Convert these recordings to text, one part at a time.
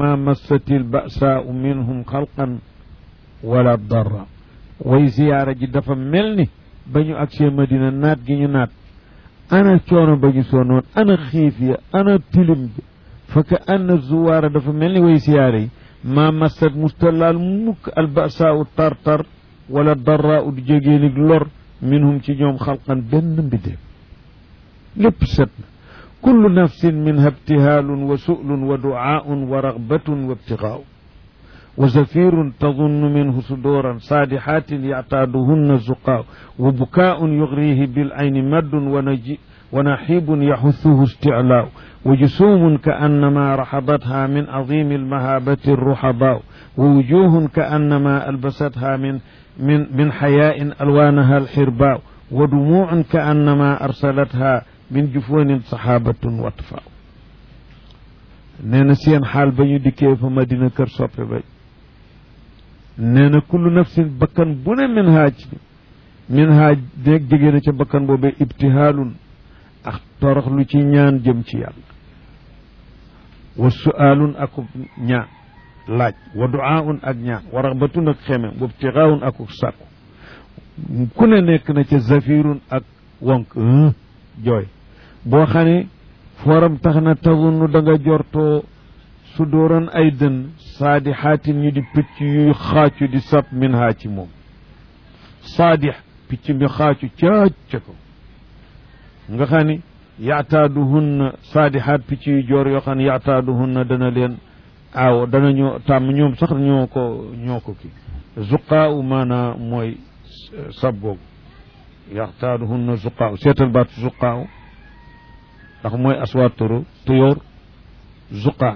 ma massati lbasaau minhum xalqan wala darra way ziyaara ji dafa mel ni ba ñu agsee madina naat gi ñu naat ana coono ba ñu soonoon ana xiif ya ana tilim bi fa ka anna zuwaara dafa mel ni way ziyaara yi ma massat mustalaal mukk albasaau tartar wala darra u du jógee nig lor minhum ci ñoom xalqan benn mbidéef lépp set na kullu nafsin minha ibtihaalun wa su'lun wa du'aaun wa raghbatun wa ibtigaau wa zafirun tadunnu minhu suduran saadixaatin yactaaduhunna zuqaaw wa bukaa'un yugrihi bil ayni maddun wa naji wa naxiibun yaxuthuhu isticlaaw wa jusuumun ka annama raxadatha min azimi almahaabati arruxabaaw wa wujuhun ka annama albasatha min min min xayaa'in alwaanaha alxirbaaw wa dumuucun ka annama arsalatha min jufoonin saxaabatun watfaaw nee na seen xaal ba ñu dikkee fa madina kër soppe ba nee na kullu nafsin bakkan bu ne min haaj min haaj déeg jege na ca bakkan boobee ibtihaalun ak torox lu ci ñaan jëm ci yàlla wa su'aalun akub ñaan laaj wa du'aaun ak ñaan wa raxbatun ak xemem wa ibtigaawun akuk sàkku ku ne nekk na ca zafirun ak wonk jooy boo xam ne fooram tax na tazunnu da nga jortoo su dóoran ay dën saadi xaatin ñu di picc yuy xaacu di sab min haa ci moom saadix picc mi xaacu caac ca ko nga xam ne yaataaduhunna saadixaat picc yu joor yoo xam ne yaataaduhunna dana leen aaw dana ñoo tàmm ñoom sax ñoo ko ñoo ko ki zuqaaw maanaa mooy sab googu yaataaduhunna zuqaaw seetal baatu zuqaaw ndax mooy aswaaturu tuyoor zuqaa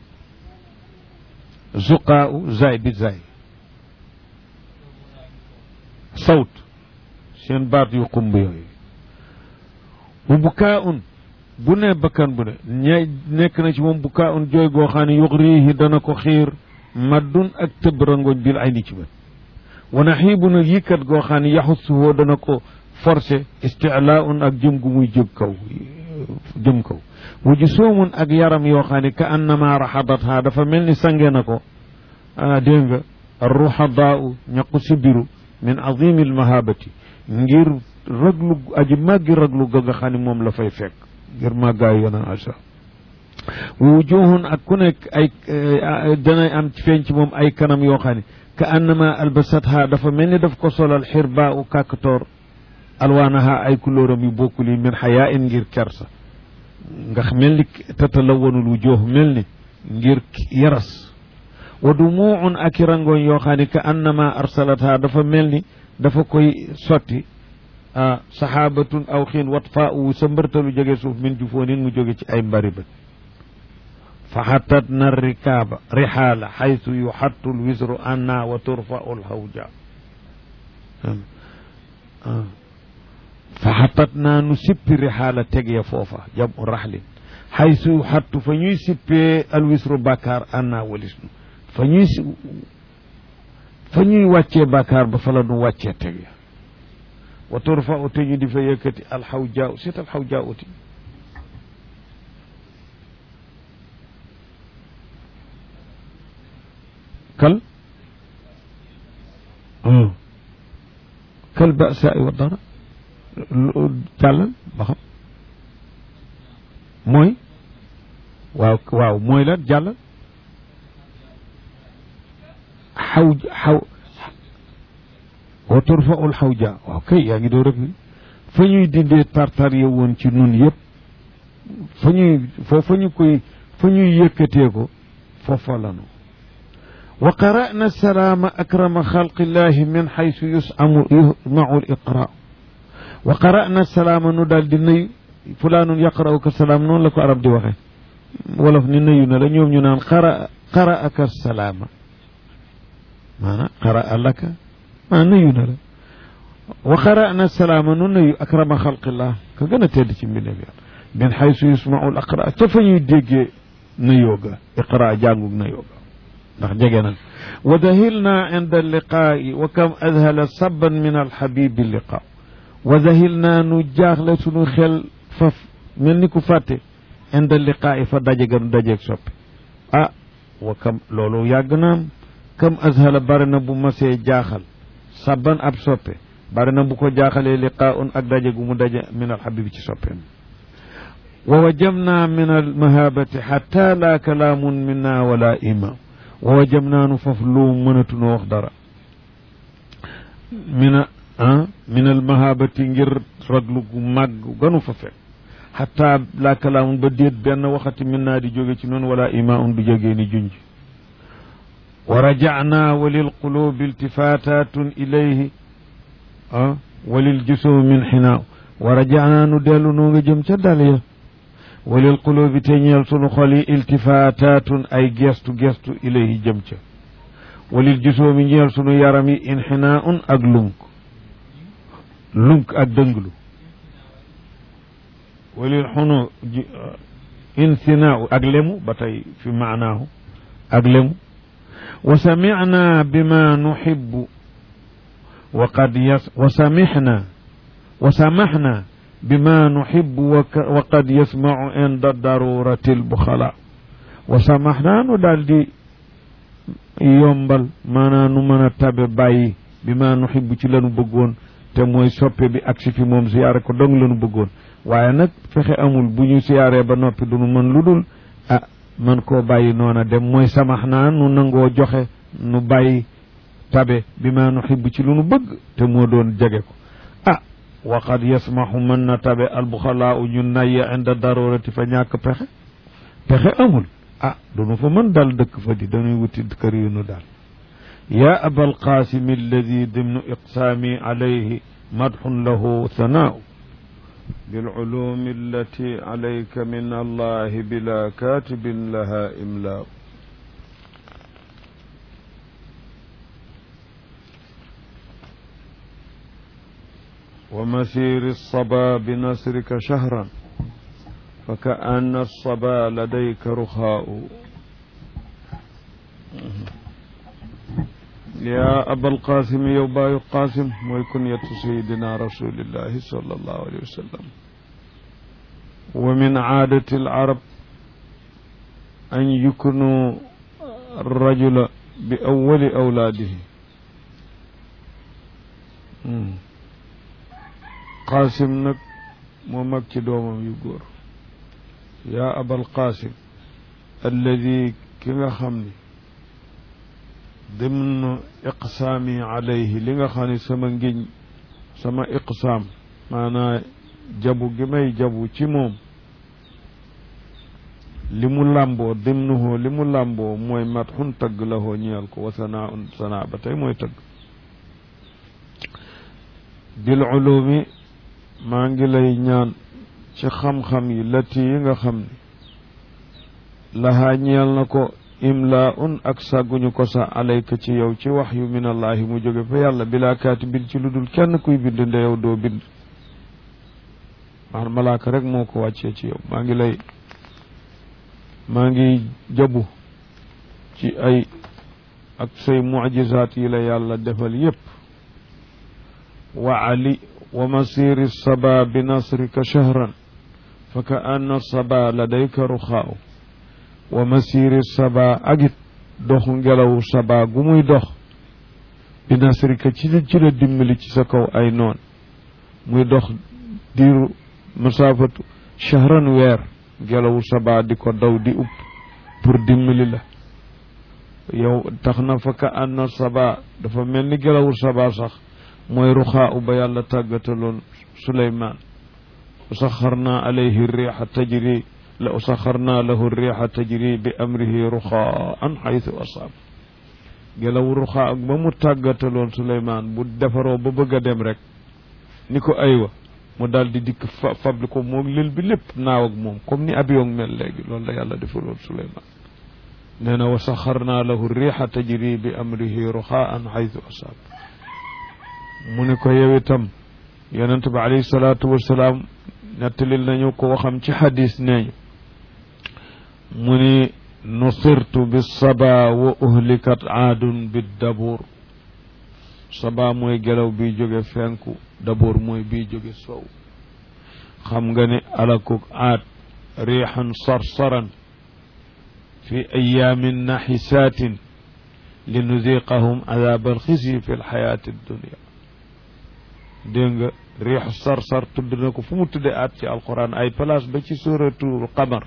zuqaa u zay bi zay sawt seen baat yu xumb yooyu bu bukaa un bu ne bakkan bu ne ña nekk na ci moom bukaa un jooy goo xam ne yuxriihi dana ko xiir maddun ak tëb rangoñ bil ay ni ci bët wana xiibu nag yikkat goo xam ne yaxusuhoo dana ko forcé istilaa un ak jëm gu muy jëm kaw jëm kaw wuju soomun ak yaram yoo xam ne ka annama raxadatha dafa mel ni sange na ko ah dégg nga ruxadaau ñaqu sibiru min azimi almahabati ngir raglu aji màggi raglu ga nga xam ne moom la fay fekk ngir màggaayu yonan asa wujuhun ak ku nekk ay danay am ci feeñ ci moom ay kanam yoo xam ne ka annama albasatha dafa mel ni daf ko solal xirbaa u kàkkatoor alwaanaha ay kulóoram yu bokkul yi min xayaa in ngir kersa nga mel ni tatalawanul wujuh mel ni ngir yaras wa dumuun ak i rangoñ yoo xam ne ka annama arsalatha dafa mel ni dafa koy sotti ah saxaabatun aw xiin wat faa u sa mbërtalu jóge suuf min jufoonin mu jóge ci ay mbari bët fa xatat na rikaaba rixaala xaytu yuxattu lwisru anna wa turfau lhawja fa xatat naa nu sippi rixaala tegee foofa jamu raxlin xaytu yuxattu fa ñuy sippee alwisru bàkkaar anna walis nu fa ñuy fa ñuy wàccee bàkkaar ba fa la nu wàccee tege wa turfau te ñu di fa yëkkati alxawjaa seet alxawjaa uti kal kal basa wa dara jàllal ba xam mooy waaw waaw mooy lan jàllal xaw xaw wa turfaul xawja waaw kay yaa ngi doo rek fa ñuy dindee tartar ya woon ci nun yëpp fa ñuy foo fa ñu koy fa ñuy yëkkatee ko foofa lanu wa qara'na salaama akrama xalqillahi min xaysu yusamu yusmau l iqra wa qara'na salaama nu daal di nuyu fulaanun yaqra'u ka salaam noonu la ko arab di waxe wolof ni nuyu na la ñoom ñu naan qara qara'aka salaama maanaam qara'a laka maa nuyu na la wa qara'na salaama nu nuyu akrama xalqillah ka gën a tedd ci mbindeef yàlla min xaysu yusmau l aqra ca fa ñuy déggee nuyoo ga iqra jàngug nuyoo ga ndax jege na wa dahilna inda liqaa'i wa kam adhala sabban min alxabibi liqa wa dahilna nu jaaxle sunu xel faf mel ni ku fàtte inda liqaa'i fa daje ga nu dajeeg soppi ah wa kam loolu yàgg naam kam azhala bari na bu masee jaaxal sabban ab soppe bari na bu ko jaaxalee liqaaun ak daje gu mu daje min alxabibi ci soppeem wa wajamna min almahabati xatta laa kalaamun minna wala ima wa wajamna nu faf lu mënatunoo wax dara mina ah min almahabati ngir raglu gu màgg ganu fa fekk xatta laa kalaamun ba déet benn waxati min naa di jóge ci noonu wala ima un du jógee ni junj wa rajacna wa lilqulubi iltifatatun ilayhi ah wa liljusumi min xinaaw wa rajacna nu dellu noo nga jëm ca dal ya wa lilqulubi te ñeel sunu xol yi iltifatatun ay gestu gestu ilayhi jëm ca wa liljusumi ñeel sunu yaram yi inxinaaun ak lunk lunk ak dënglu wa lil xunu insinaaw ak lemu ba tey fi maanaahu ak lemu wa samicna bima nuxibu wa qad yas wa samixna wa samaxna bima nuxibu wa qad yasmacu inda darurati lbuxala wa samaxna nu daal di yombal maanaam nu mën a tabe bàyyi bima nuxibu ci lanu bëggoon te mooy soppe bi ak si fi moom siyaare ko dong lanu bëggoon waaye nag fexe amul bu ñu siyaaree ba noppi du nu mën lu dul ah man koo bàyyi noona dem mooy samax naa nu nangoo joxe nu bàyyi tabe bi ma nu xibb ci lu nu bëgg te moo doon jege ko ah waqad yasmaxu mën na tabe albuxalaa u ñu nayya inda darurati fa ñàkk pexe pexe amul ah du nu fa mën dal dëkk fa di dañuy wuti kër yu nu daal yaa abal qasim alladi dimnu iqsaami alayhi madxun lahu thanaau بالعلوم التي عليك من الله بلا كاتب لها إملاء ومسير الصبا بنصرك شهرا فكأن الصبا لديك رخاء يا أبا القاسم يوبا القاسم ويكنية سيدنا رسول الله صلى الله عليه وسلم ومن عادة العرب أن يكنوا الرجل بأول أولاده قاسم نك ممكي دوما يقول يا أبا القاسم الذي كما خمني dimnu iqsaami alayhi li nga xam ne sama ngiñ sama iqsaam maanaa jabu gi may jabu ci moom li mu làmboo dimnuhu li mu làmboo mooy mat xun tagg la hoo ñeel ko wa sanaa un sanaa ba tey mooy tagg bil ulumi maa ngi lay ñaan ci xam-xam yi lati yi nga xam ne lahaa ñeel na ko imla un ak sàgguñu ko sa alayka ci yow ci wax yu min allahi mu jóge fa yàlla bilaa kaatibin ci lu dul kenn kuy bind nde yow doo bind man malaaka rek moo ko wàccee ci yow maa ngi lay maa ngi jabu ci ay ak say mucjisaat yi la yàlla defal yépp wa ali wa masiri saba bi nasrika shahran fa ka anna saba ladayka ruxaau wa masiri saba agit doxu ngelawu saba gu muy dox bi nasrika ci la ci la dimbali ci sa kaw ay noon muy dox diiru masaafatu shahran weer ngelawu saba di ko daw di upp pour dimbali la yow tax na fa ka anna saba dafa mel ni ngelawu saba sax mooy ruxaa u ba yàlla tàggataloon suleymaan saxarna alayhi riixa tajri la usaxarna lahu riixa tajri bi amrihi ruxaan xaytu asaab ngelaw ruxaa ak ba mu tàggataloon suleymaan bu defaroo ba bëgg a dem rek ni ko aywa mu daal di dikk fa fabli ko moom lël bi lépp naaw ak moom comme ni avion mel léegi loolu la yàlla defaloon suleymaan nee na wa saxarna lahu riixa tajri bi amrihi ruxaan xaytu asaab mu ne ko yow itam yonent bi alayhi salaatu wasalaam nettalil nañu ko waxam ci xadis neeñu mu ni nusirtu bi saba wa uhlikat aadun bi dabuur saba mooy gelaw biy jóge fenku dabuur mooy biy jóge sow xam nga ne alakuk aad riixan sarsaran fi ayaamin naxisaatin li nuziqahum adab alxisyi fi lxayaati dunia dégg nga riixu sarsar tudd na ko fu mu tudde at ci alquran ay place ba ci suratul qamar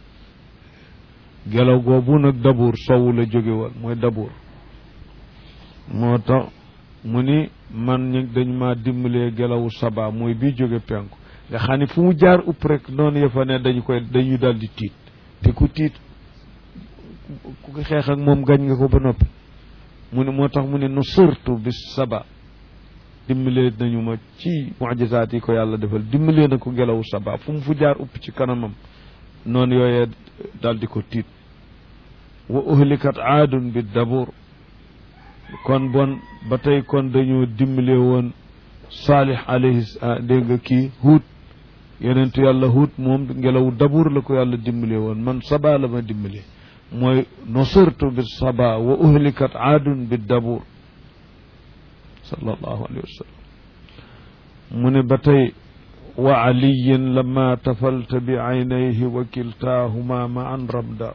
gelaw goobu nag dabuur sowu la jóge woon mooy dabuur moo tax mu ni man ñi dañu ma dimbalee gelawu saba mooy bii jóge penku nga xam ne fu mu jaar upp rek noonu yëfa ne dañu koy dañu dal di tiit te ku tiit ku ko xeex ak moom gañ nga ko ba noppi mu ne moo tax mu ne nu surtu bis saba dimbalee nañu ma ci mujisaat yi ko yàlla defal dimbalee na ko gelawu saba fu mu fu jaar upp ci kanamam noonu yooyee dal di ko tiit wa uhlikat aadun bi dabur kon bon ba tey kon dañoo dimbale woon saalih alayhi dégg nga kii huut yonentu yàlla huut moom ngelaw dabur la ko yàlla dimbale woon man saba la ma dimbale mooy nusirtu bi saba wa uhlikat aadun bi dabur sallallahu alayhi wa sallam mu ne ba tey wa aliyin lama tafalta bi aynayhi wa kiltaahuma ma an ramda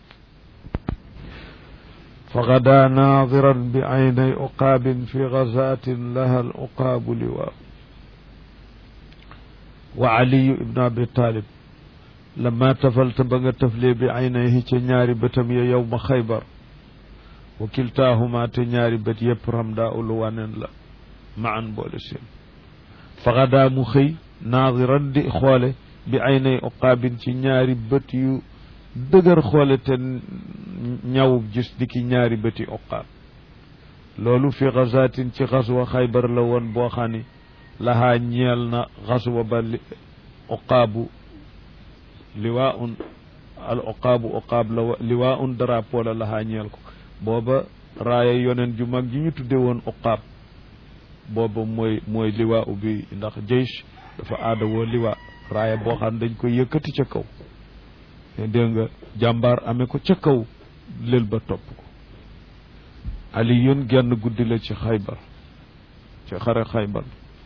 فغدا ناظرا بعيني عقاب في غزاة لها العقاب لواء وعلي بن أبي طالب لما تفلت بغى تفلي بعينيه تنياري بتم يوم خيبر وكلتاهما تنياري بت يبرم دا أولوان لا معا بولسين فغدا مخي ناظرا دي إخوالي بعيني عقاب تنياري بت يو dëgër xoole te ñawub gis di ki ñaari bëti oqaab loolu fi gazatin ci xaswa xaybar la woon boo xam ni lahaa ñeel na xaswa ba li oqaabu liwaa un al oqaabu oqaab la liwaa un drapeau la lahaa ñeel ko booba raaya yoneen ju mag ji ñu tudde woon oqaab booba mooy mooy liwaa u bi ndax jeysh dafa aada woo liwaa raaya boo xam dañ koy yëkkati ca kaw dégg nga jàmbaar amee ko ca kaw lël ba topp ko aliyun genn guddi la ci xaybar ci xare xaybar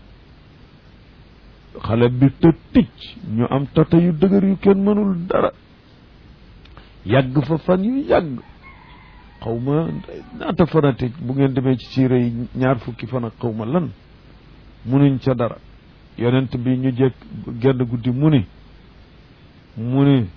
xale bi te ticc ñu am tata yu dëgër yu kenn mënul dara yàgg fa fan yu yàgg xaw ma naata fanati bu ngeen demee ci siire yi ñaar fukki fan ak xaw ma lan munuñ ca dara yonent bi ñu jekk genn guddi mu ni mu ni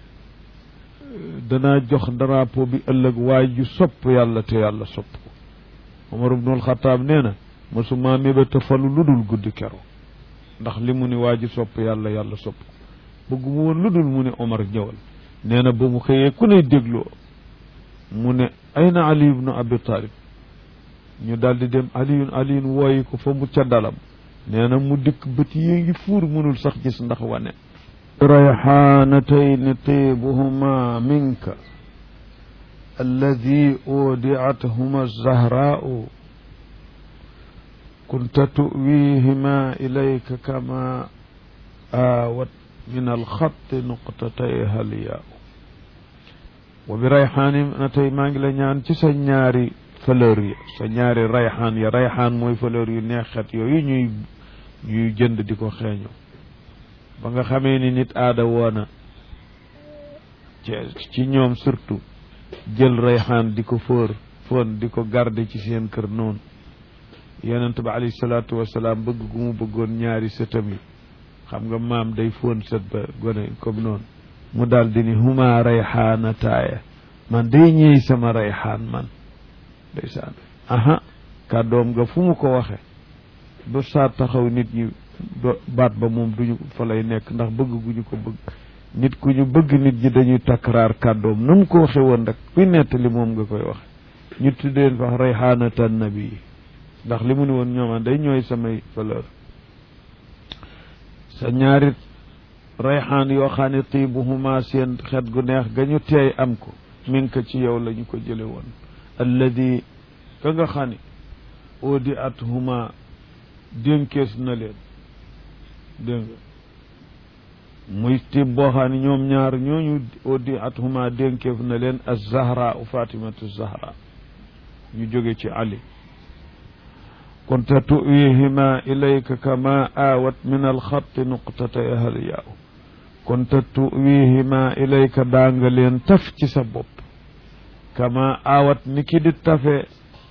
danaa jox drapeau bi ëllëg waay ju sopp yàlla te yàlla sopp ko Omar ibnul Xataab nee na mosuma mébéta falu lu dul guddi kero ndax li mu ni waa ji sopp yàlla yàlla sopp ko bëggu mu woon lu dul mu ne Omar ñëwal nee na ba mu xëyee ku ne dégloo mu ne ayna Ali ibnu Abi Talib ñu daldi dem aliyun aliyun wooyi ko fa mu ca dalam nee na mu dikk bët yi ngi fuur mënul sax gis ndax wane ريحانتين طيبهما منك الذي أودعتهما الزهراء كنت تؤويهما إليك كما آوت من الخط نقطتيها الياء وبريحانتين مانجلا ñaan ci sa ñaari fleur ya sa ñaari rayxaan ya rayxaan mooy fleur yu neexet yooyu ñuy ñuy jënd di ko xeeñoo ba nga xamee ni nit aada woona ci ñoom surtout jël rayxaan di ko fóor foon di ko garder ci seen kër noonu yonent ba alayhi salaatu wasalaam bëgg gu mu bëggoon ñaari sëtam yi xam nga maam day foon sët ba gone comme noonu mu daal di ni huma rayxaana taaya man day ñëy sama rayxaan man ndeysaan aha kàddoom nga fu mu ko waxe ba saa taxaw nit ñi baat ba moom duñu fa lay nekk ndax bëgg gu ñu ko bëgg nit ku ñu bëgg nit ñi dañuy takkaraar kàddoom na mu ko waxe woon rek kuy nettali moom nga koy waxe ñu tuddeen fax rayxaanatan nabi yi ndax li mu ni woon ñooma day ñooy samay fleur sa ñaari rayxaan yoo xam ne tiibuhuma seen xet gu neex ga ñu teey am ko min ka ci yow la ñu ko jële woon alladi ka nga xam ne oodi at huma dénkees na leen dégg nga muy tiib boo xam ne ñoom ñaar ñooñu oodi at huma dénkeef na leen az zahra u fatimatu zahra ñu jóge ci ali kunta tuwihima ilayka kama aawat min alxatti nuqtatay ahliyaaw kunta tuwihima ilayka daa nga leen taf ci sa bopp kama aawat ni ki di tafe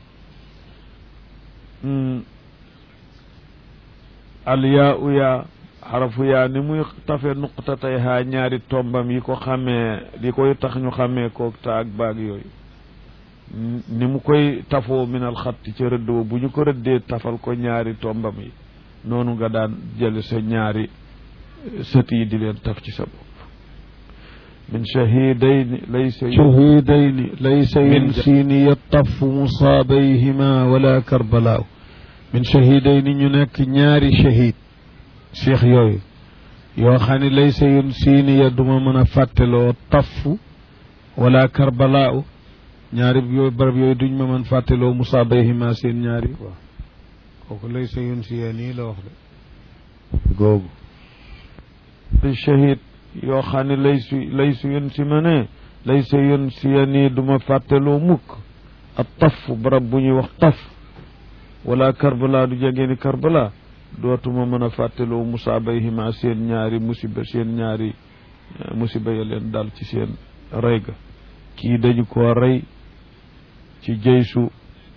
alyaa u yaa xarafu yaa ni muy tafe nuqtatay haa ñaari tombam yi ko xamee li koy tax ñu xamee koog taag baag yooyu ni mu koy tafoo minal xatti ca rëdd wa bu ñu ko rëddee tafal ko ñaari tombam yi noonu nga daan jël sa ñaari sët yi di leen taf ci sa bopp min shahidayni laysa shahidayni laysa yunsiini yattafu musaabayhima wala karbalaaw min shahidayni ñu nekk ñaari shahid cheikh yooyu yoo xam ne laysa yunsiini ya duma mën a fàtteloo tafu wala karbalaaw ñaari yooyu barab yooyu duñ ma mën fàtteloo musaabayhima seen ñaari waaw kooku laysa yunsiyaani la wax de googu di shahid yoo xam ne lay su lay su yun si ma ne lay sa yun si ya nii du ma fàtteloo mukk ak taf barab bu ñuy wax taf wala karbala du jege ni karbala dootuma mën a fàtteloo musaabayhima seen ñaari musiba seen ñaari musiba ya leen dal ci seen rey ga kii dañu koo rey ci jeysu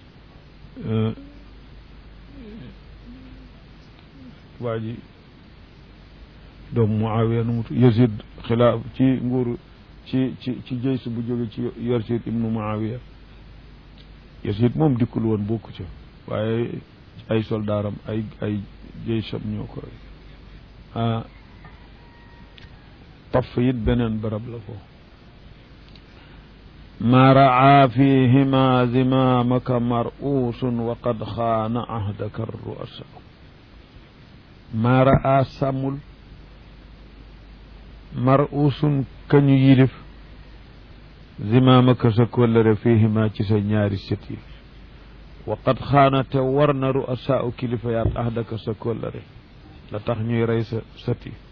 waa ji doomu Muawiya nu mu Yazid xilaaf ci nguur ci ci ci jeysu bu jóge ci Yazid ibnu Muawiya Yazid moom dikkul woon bokku ca waaye ay soldaaram ay ay jeysam ñoo ko rey ah taf it beneen barab la foofu ma raa fihima zimamaka mar'uusun wa qad xaana ahdaka ruasa ma raa sàmmul mar'uusun kañu yilif zimaamaka sa kóllëre fihima ci sa ñaari sët yi wa qad xaana te war na ruasa u kilifa yaat ahdaka sa kóllëre la tax ñuy rey sa sët yi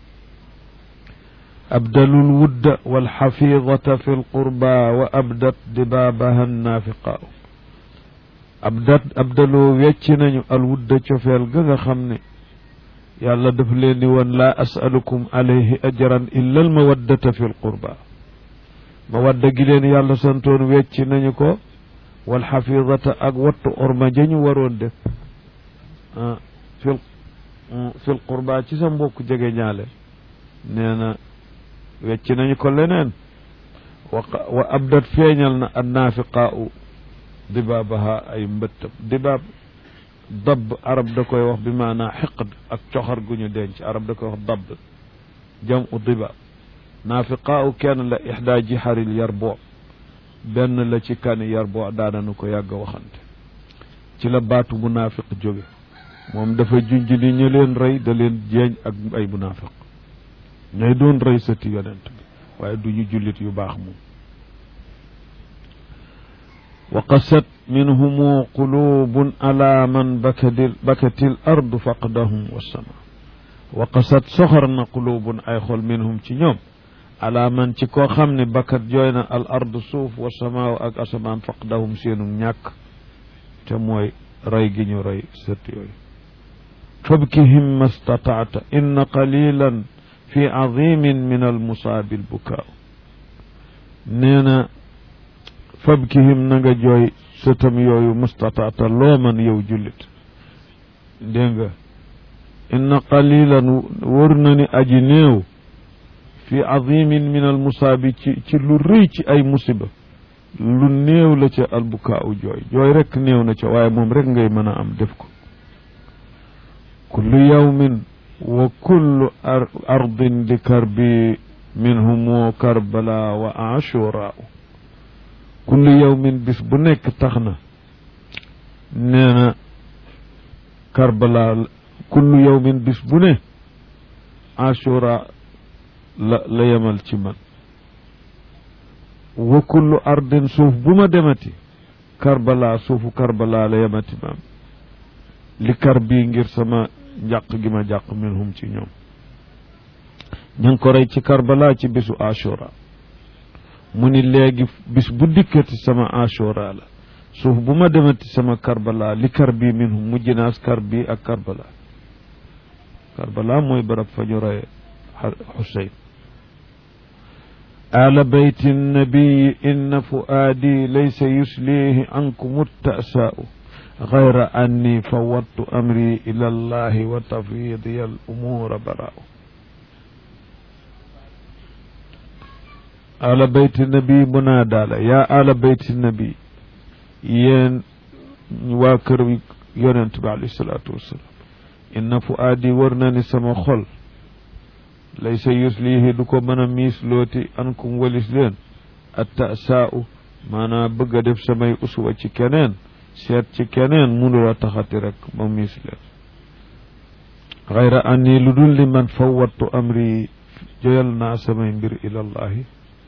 أبدلوا الود والحفيظة في القربى وأبدت دبابها النافقاء أبدت أبدلوا ويتشنا الود شفيل غا خمني يالا دف لين وان لا أسألكم عليه أجرا إلا المودة في القربى مودة جلين يالا سنتون ويتشنا نيكو والحفيظة أقوت أرما جنو ورون دف آه في في القربى تسم بوك جاجي نيالي نينا wecc nañu ko leneen wa abdat feeñal na annaafiqaau dibaabaha ay mbëttam dibaab dabb arab da koy wax bi maanaa xiqd ak coxar gu ñu denc arab da koy wax dabb jam u dibaab naafiqaau kenn la ixdaa jixaril yarbo benn la ci kani yarbo daananu ko yàgg waxante ci la baatu munaafiq jóge moom dafa junj ni ñu leen rey da leen jeeñ ak ay munaafiq ñooy doon rey sëti yonent bi waaye du ñu jullit yu baax moom wa qasat minhumu qulubun ala man bakadil bakatil ardu faqdahum wassama wa qasat soxor na qulubun ay xol minhum ci ñoom ala man ci koo xam ne bakat jooy na al ardu suuf wassamaaw ak asamaan faqdahum seenu ñàkk te mooy rey gi ñu rey sët yooyu fabkihim mastataata inna qalilan fi azimin min almusaabi albukaaw nee na fabkihim na nga jooy sëtam yooyu mustataata loo man yow jullit dégg nga inna qalilan wër na ni aji néew fi azimin min almusaabi ci ci lu rëy ci ay musiba lu néew la ca albukaaw jooy jooy rek néew na ca waaye moom rek ngay mën a am def ko kullu yawmin wa kullu ardin di karbi minhumu karbala wa ashura kullu yawmin bis bu nekk tax na nee na karbala kullu yawmin bis bu ne ashura la la yemal ci man wa kullu ardin suuf bu ma demati karbala suufu karbala la yemati maam li karbi ngir sama njàq gi ma jàq minhum ci ñoom ñu ngi ko rey ci karbala ci bisu ashura mu ni léegi bis bu dikkati sama ashura la suuf bu ma demati sama karbala li karbi minhum mujj naas karbi ak karbala karbala mooy barab fa ñu reye xuseyn آل بيت النبي إن فؤادي ليس يسليه عنكم التأساء غير أني فوضت أمري إلى الله وتفويضي الأمور براء آل بيت النبي منادى يا آل بيت النبي ين واكر يونت عليه الصلاة والسلام إن فؤادي ورناني سما خل laysa yuslihi du ko mën a miis looti ankum walis leen attasaau maanaam bëgg a def samay uswa ci keneen seet ci keneen munula taxati rek ma miis leen xayra anni lu dul li man fawattu amri joyal naa samay mbir ilallahi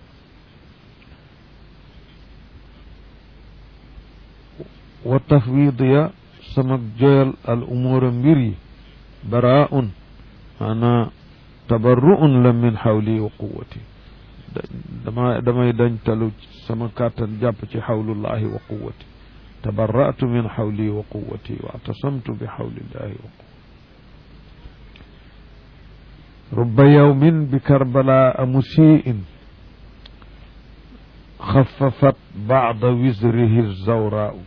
wa tafwidiya sama joyal al umura mbir yi baraun maanaa tabarru'un la min xawli wa quwwati dama damay dañ talu sama kàttan jàpp ci xawlullahi wa quwwati tabarra'tu min xawli wa quwwati wa atasamtu bi xawlillahi wa quwwati rubba yawmin bi karbala musii'in xaffafat ba'da wizrihi zawraa'u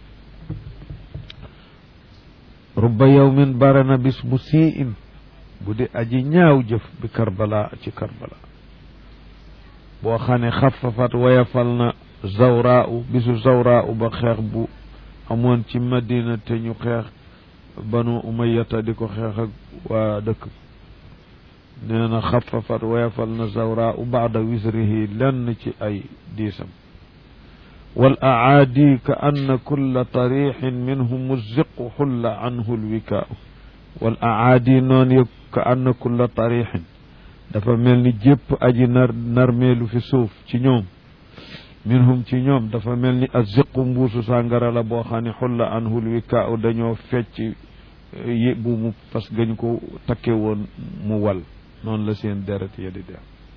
rubba yawmin barana bis musii'in bu di aji ñaaw jëf bi karbala ci karbala boo xam ne xafafat wayafal na zawraau bisu zawraau ba xeex bu amoon ci madina te ñu xeex banu umayata di ko xeex ak waa dëkk nee na xafafat wayafal na zawraau baada wisrihi lenn ci ay diisam wal aadi ka anna kulla tarixin minhum muziqu xulla anhu lwikaau wal aadi noon yëg ka anna kulla tarixin dafa mel ni jépp aji nar narmeelu fi suuf ci ñoom minhum ci ñoom dafa mel ni aziqu mbuusu sàngara la boo xam ne xulla anhul wika u dañoo fecc yi bu mu parce que gañ ko takke woon mu wal noonu la seen deret ya di def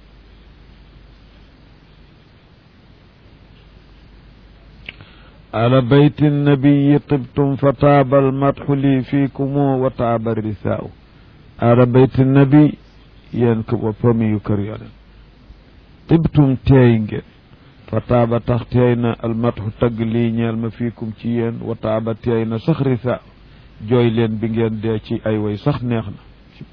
ala bayti nabiyi tibtum fa taaba almadxu lii fiikumu wa taaba risaau ala bayti nabi yéen ko ba famille yu kër yonen tibtum teey ngeen fa taaba tax teey na almadxu tagg lii ñeel ma fiikum ci yéen wa taaba teey na sax risaa jooy leen bi ngeen dee ci ay way sax neex na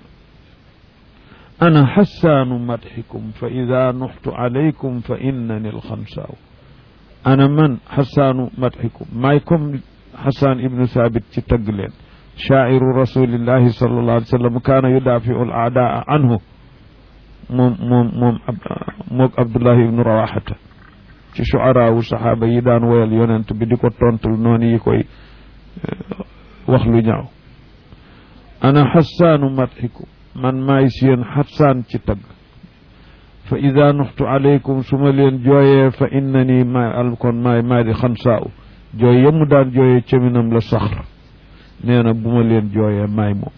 ana xassaanu madxikum fa ida nuxtu alaykum fa innani alxamsaaw ana man xasaanu madxikum maay comme xasaan ibnu saabit ci tagg leen shaa'iru rasulillahi sallallahu alayhi wa sallam kaana yudaafiu al aadaa anhu moom moom moom moog abdullahi ibnu rawaxata ci shuaraawu saxaaba yi daan woyal yonent bi di ko tontul noonu yi koy wax lu ñaaw ana xasaanu madxikum man maay seen xasaan ci tagg fa ida nuxtu alaykum su ma leen jooyee fa innani maay al kon maay maay di xansaaw jooy yemu daan jooyee caminam la saxr nee na bu ma leen jooyee maay moom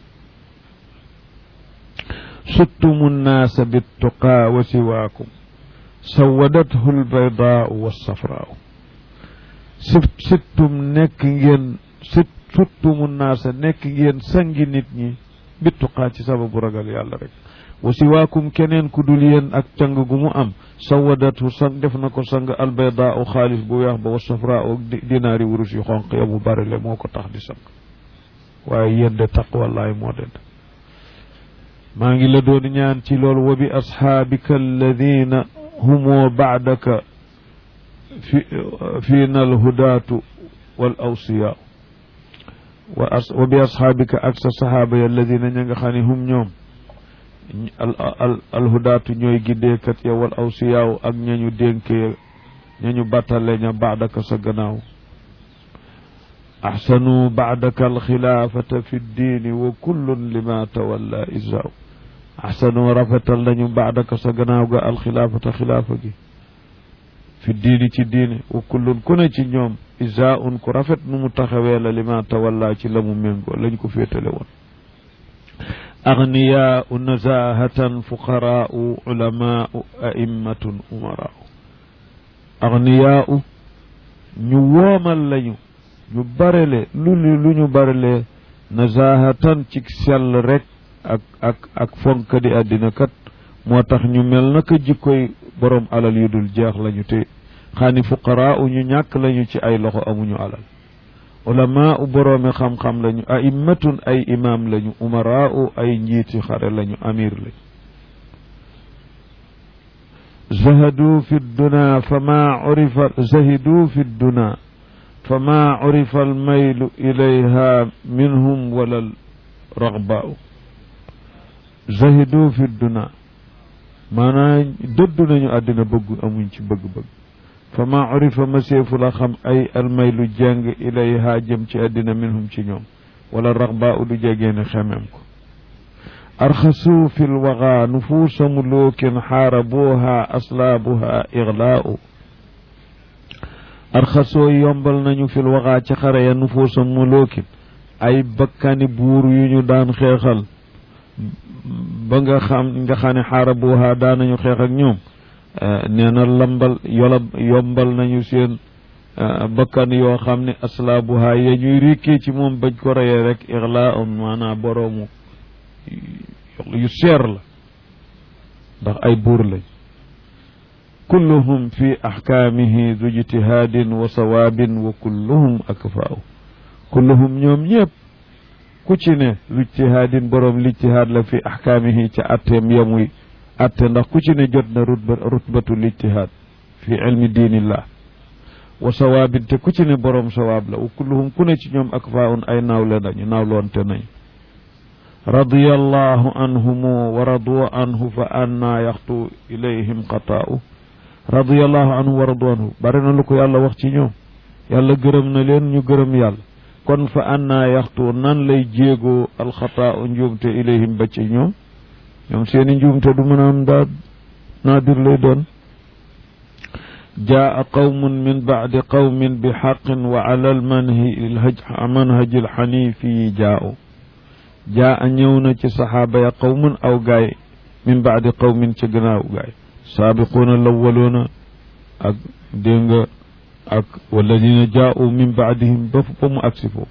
suttumu nnaasa bittuqaa wa siwaakum sawadathu lbaydaau walsafraau sit sittum nekk ngeen sit suttumu nnaasa nekk ngeen sangi nit ñi bittuqaa ci sababu ragal yàlla rek wa siwaakum keneen ku dul yéen ak càng gu mu am sawadatu sang def na ko sang albaydaa u xaalis bu weex ba wa safraa u dinaari wurus yu xonq ya mu bari le moo ko tax di sang waaye yéen de taqwallaay moo den maa ngi la doon ñaan ci loolu wa bi asxaabika alladina humoo baadaka fi fiina alhudaatu wal awsiyaa wa bi asxaabika ak sa saxaaba ya alladina ña nga xam ne hum ñoom al alhudaatu ñooy giddeekat ya wal awsiyaaw ak ñañu dénke ñañu battale ña baadaka sa gannaaw axsanu baadaka alxilaafata fi ddiini wa kullun lima tawalla isaaw axsanu rafetal nañu baadaka sa gannaaw ga alxilaafata xilaafa gi fi diini ci diine wa kullun ku ne ci ñoom isaaun ku rafet nu mu taxawee la lima tawalla ci la mu méngoo lañ ko féetale woon agniyaau nazahatan fuqaraau ulamaau aimmatun umaraau agniyaau ñu woomal lañu ñu barele lu lu ñu barele nazahatan ci sell rek ak ak ak fonk di àddina kat moo tax ñu mel naka jikkoy borom alal yu dul jeex lañu te xaani fuqaraa u ñu ñàkk lañu ci ay loxo amuñu alal ulamaa u boroomi xam-xam lañu aimmatun ay imaam lañu umaraa u ay njiiti xare lañu amir lañu zahadu fi dduna fama urifa zahidu fi dduna fama urifa almaylu ilayha minhum wala ragbau zahidu fi dduna maanaam dëddu nañu àddina bëggu amuñ ci bëgg-bëgg fama urifa maseefu la xam ay almaylu jàng ilayha jëm ci àddina minhum ci ñoom wala ragbau du jegeene xemem ko arxasu fi lwaga nufuusa muluukin xaarabuha aslaabuha iglaau arxasoo yombal nañu fi lwaga ci xare ya nufuusa muluukin ay bakkani buur yu ñu daan xeexal ba nga xam nga xam ne xaarabuha daan nañu xeex ak ñoom nee na lambal yola yombal nañu seen bakkan yoo xam ne aslaabuha ya ñuy rikkee ci moom bañ ko reyee rek iglaau maanaam boroomu yu seer la ndax ay buur lañ kulluhum fi axkaamihi du ijtihaadin wa sawaabin wa kulluhum akfaaw kulluhum ñoom ñëpp ku ci ne lu ijtihaadin boroom lijtihaad la fi axkaamihi ca atteem yamuy atte ndax ku ci ne jot na rutba rutbatu lijtihaad fi ilmi diinillah wa sawaabin te ku ci ne boroom sawaab la wa kulluhum ku ne ci ñoom akfaawun ay naawle nañu naawloonte nañu radiyallahu anhumu wa radu anhu fa anna yaxtu ilayhim xataa'u radiyallahu anhu wa radu anhu bari na lu ko yàlla wax ci ñoom yàlla gërëm na leen ñu gërëm yàlla kon fa anna yaxtu nan lay jéegoo alxataa'u njuumte ilayhim ba ci ñoom ñoom seeni njuumte du mën a am daa naadir lay doon jaa qawmun min bacdi qawmin bi xaqin wa ala almanhaji alxanifi jaa'u jaa a ñëw na ci saxaaba ya qawmun aw gaay min baadi qawmin ci gannaaw gaay saabiquuna lawwaluuna ak dégg nga ak walladina jaau min baadihim ba ba mu agsi foofu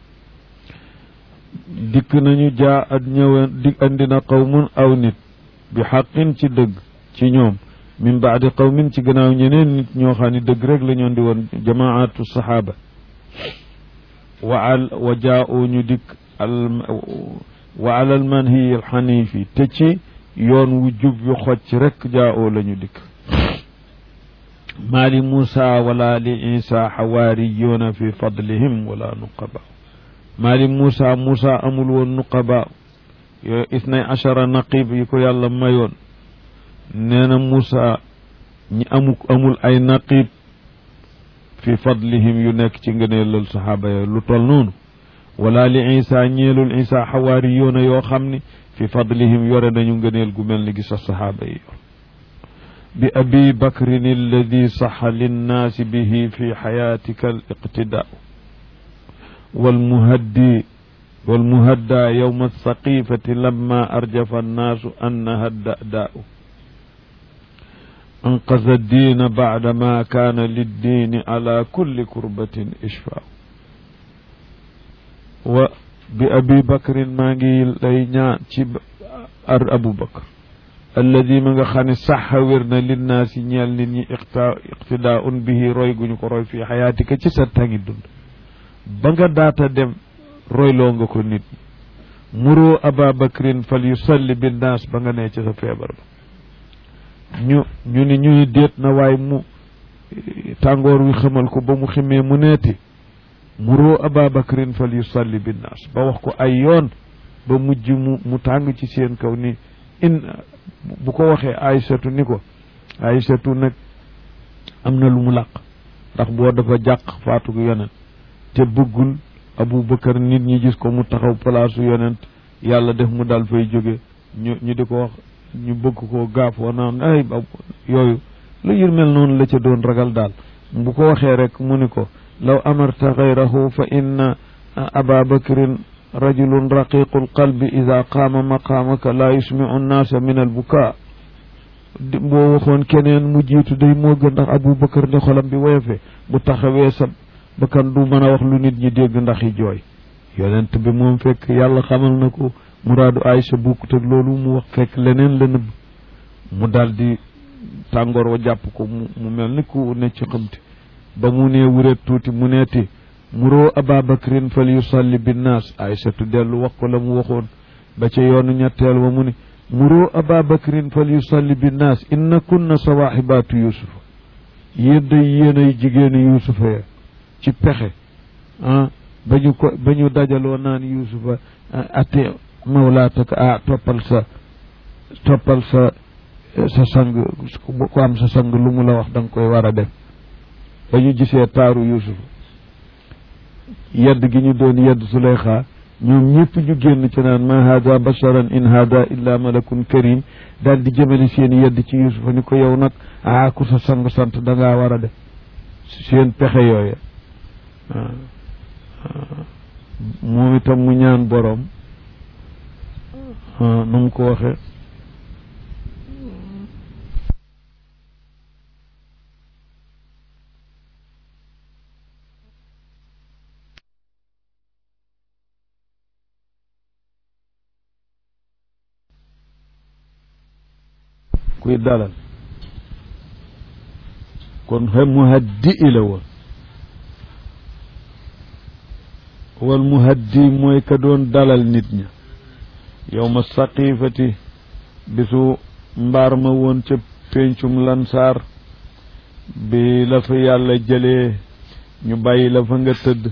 dikk nañu jaa at ñëw dik andina qawmun aw nit bi xaqin ci dëgg ci ñoom min baadi qawmin ci gannaaw ñeneen nit ñoo xam ne dëgg rek la ñoon di woon jamaatu saxaaba wa al wa jaau ñu dikk wa alal manhi al xanifi te ci yoon wu jub yu xocc rek jaao la ñu dikk maa li muusa wala li isa xawaariyuuna fi fadlihim wala nuqaba maa li muusa muusa amul woon nuqaba yooyu isnay achara naqib yi ko yàlla mayoon nee na muusa ñi amu amul ay naqib fi fadlihim yu nekk ci ngëneelal saxaaba yooyu lu tol noonu wala li isa ñeelul isa xawaari yoona yoo xam ni fi fadlihim yore nañu ngëneel gu mel ni gi sa saxaaba yi yor bi abi bakrin alladi saxa linnaasi bihi fi xayaatika al iqtidaau walmuhaddi walmuhadda yowma alsaqifati lamma arjafa annaasu annaha dadaau anqaza addiina bacda ma kaana liddiini ala kulli kurbatin ishfaau wa bi abi bakrin maa ngi lay ñaan ci ar abu bakr alladi ma nga xam ne saxa wér na linnaasi ñeel nit ñi iqta iqtidaun bihi roy guñu ko roy fii xayaatika ci sa tangi dund ba nga daata dem royloo nga ko nit muroo aba bakrin fal yusalli binnaas ba nga nee ci sa feebar ba ñu ñu ni ñu ni déet na waaye mu tàngoor wi xamal ko ba mu ximee mu neeti muroo aba bakrin fal yusalli binnaas ba wax ko ay yoon ba mujj mu mu tàng ci seen kaw ni in bu ko waxee aysatu ni ko aysatu nag am na lu mu làq ndax boo dafa jàq faatu yonent te bëggul abu bakar nit ñi gis ko mu taxaw palaasu yonent yàlla def mu dal fay jóge ñu ñu di ko wax ñu bëgg ko gaafoo naan ay yooyu lu yër mel noonu la ca doon ragal daal bu ko waxee rek mu ni ko law amarta gayrahu fa inna aba bakrin rajulun raqiqu lqalbi ida qaama maqaamaka laa yusmicu nnaasa min albukaa boo waxoon keneen mu jiitu day moo gën ndax abu bakar ne xolam bi woyofe bu taxawee sa bakkan du mën a wax lu nit ñi dégg ndax yi jooy yonent bi moom fekk yàlla xamal na ko muraadu Aysa bukkut ak loolu mu wax fekk leneen la nëbb mu daldi tàngoor wa jàpp ko mu mu mel ni ku ne ci xamti ba mu nee wureet tuuti mu neeti muroo ababacrin fal yusalli binnaas aysatu dellu wax ko la mu waxoon ba ca yoonu ñetteel wa mu ne muroo ababacrin fal yusalli binnaas inna kunna sawaaxibaatu yusufa yéen day yéen ay jigéeni yusufa ya ci pexe ah ba ñu ko ba ñu dajaloo naan yusufa ate mawlaataka ah toppal sa toppal sa sa sang ku am sa sang lu mu la wax da nga koy war a def ba ñu gisee taaru yusufa yedd gi ñu doon yedd Suleyxa ñoom ñëpp ñu génn ci naan ma hada basharan in hada illa malakun karim daal di jëmale seen yedd ci yusufa ni ko yow nag ah ku sa sang sant da ngaa war a def seen pexe yooya moom itam mu ñaan boroom nu mu ko waxee kuy dalal kon xe muhaddi i la woon wal muhaddi mooy ka doon dalal nit ña yow ma saqifati bisu mbaar ma woon ca péncum lansaar bi la fa yàlla jëlee ñu bàyyi la fa nga tëdd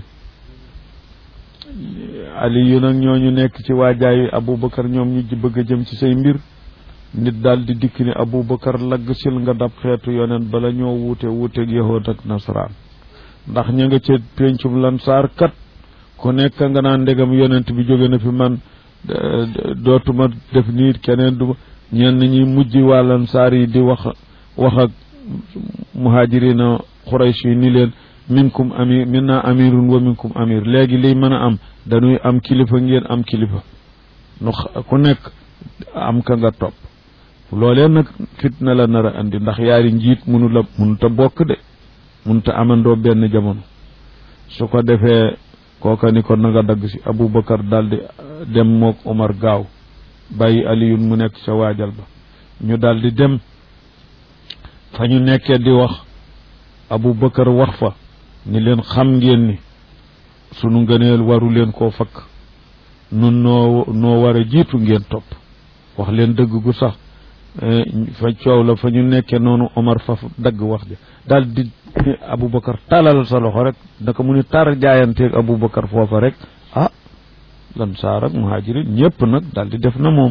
ali yu nag ñooñu nekk ci waajaayu aboubacar ñoom ñu bëgg a jëm ci say mbir nit daal di dikk ni aboubacar lagg sil nga dab xeetu yonent bala ñoo wuute wuuteeg yahood ak nasaraan ndax ña nga ca péncum lansaar kat ku nekk nga naan ndegam yonent bi jóge na fi man dootuma def nii keneen du ñenn ñi mujj wàllan saar yi di wax wax ak muhajirina xuraysh yi ni leen minkum amir minna amirun wa minkum amir léegi liy mën a am dañuy am kilifa ngeen am kilifa nu ku nekk am ka nga topp loolee nag fitna la nar a andi ndax yaari njiit munu la munuta bokk de munuta amandoo benn jamono su ko defee kooka ni ko na nga dagg si aboubacar daldi dem mook omar gaaw bàyyi aliyun mu nekk sa waajal ba ñu daldi dem fa ñu nekkee di wax aboubacar wax fa ni leen xam ngeen ni sunu ngëneel waru leen koo fakk nun noo noo war a jiitu ngeen topp wax leen dëgg gu sax fa coow la fa ñu nekkee noonu omar fa dagg wax ja daal di aboubacar talal sa loxo rek naka mu ni tar jaayanteeg aboubacar foofa rek ah lan saar ak muhajirin ñëpp nag daal di def na moom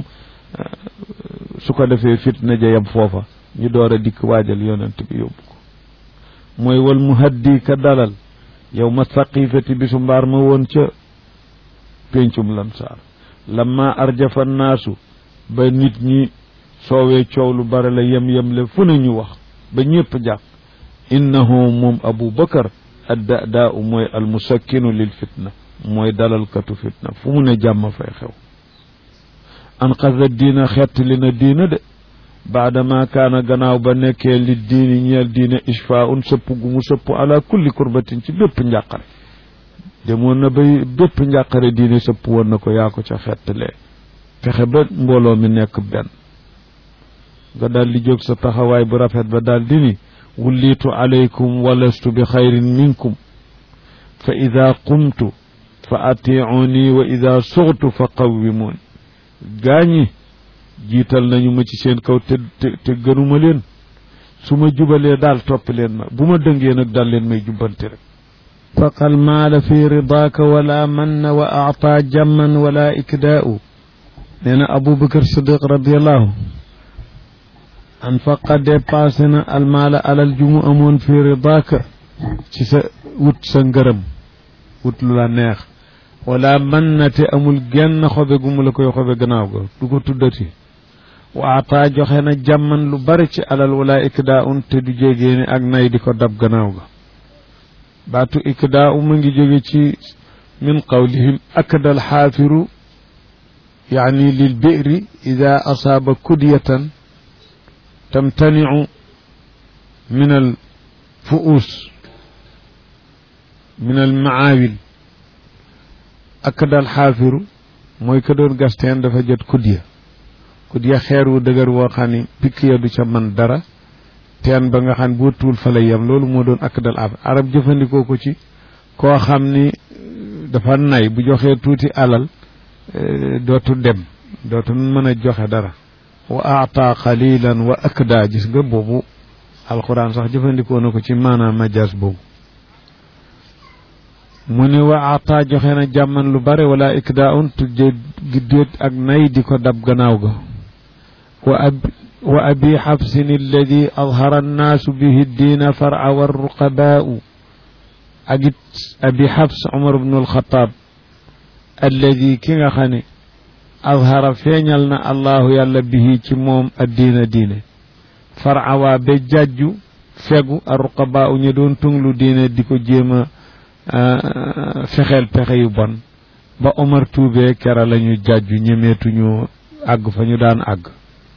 su ko defee fitna ja yam foofa ñu door a dikk waajal yonent bi yóbbu ko mooy wal muhaddi ka dalal yow ma saqifati bisu mbaar ma woon ca péncum lan saar lamma arjafa naasu ba nit ñi soowee coow lu bare la yem-yem le fu ne ñu wax ba ñëpp jàpp innahu moom abu bakar adda daa u mooy almusakkinu lil fitna mooy dalalkatu fitna fu mu ne jàmm fay xew anqada diina xett li na diina de baadama kaana gannaaw ba nekkee li diini ñeel diine ishfaun sëpp gu mu sëpp ala kulli kurbatin ci bépp njàqare demoon na bay bépp njàqare diine sëpp woon na ko yaa ko ca xettalee fexe ba mbooloo mi nekk benn nga daal di jóg sa taxawaay bu rafet ba daal di ni wullitu alaykum walastu bi xayrin minkum fa ida qumtu fa atiuni wa ida suxtu fa qawwimuuni gaañi jiital nañu ma ci seen kaw te te te gënuma leen su ma jubalee daal topp leen ma bu ma dëngee nag daal leen may jubbanti rek faqal maala fi ridaaka wala manna wa aata jamman wala ikdaau nee na aboubacar sadiq radiallahu an faqa dépassé na almaala alal ju mu amoon fi ridaaka ci sa wut sa ngërëm wut lu la neex wala man na te amul genn xobe gu mu la koy xobe gannaaw ga du ko tuddati waataa joxe na jàmman lu bari ci alal wala ikdaa un te du jégee ni ak nay di ko dab gannaaw ga baatu ikdaa u mu ngi jóge ci min qawlihim akda alxaafiru yaani lil bi'ri ida asaaba kudyatan tamtaniu min al fu'uus min al maawil ak dal xaafiru mooy ka doon gasteen dafa jot kudya ku di xeer wu dëgër woo xam ni pikk ya du ca man dara teen ba nga xam ne boo tuul fa lay yem loolu moo doon ak dal ab arab jëfandikoo ko ci koo xam ni dafa nay bu joxee tuuti alal dootu dem dootu mën a joxe dara wa aata qalilan wa akda gis nga boobu alquran sax jëfandikoo na ko ci maanaam majaas boobu mu ni wa aata joxe na jàmman lu bare wala ikda un tujje giddéet ak nay di ko dab gannaaw ga wa ab wa abi xabsin alladi adhara annaasu bihi ddiina far'a warruqabaau ak it abi xabs umar bnu alxataab alladi ki nga xam ne adhara feeñal na allahu yàlla bihi ci moom addiina diine far'a waa ba jàjju fegu arruqabaau ñu doon tunglu diine di ko jéem a fexeel pexe yu bon ba Omar tuubee kera lañu jàjju ñemeetuñu àgg fa ñu daan àgg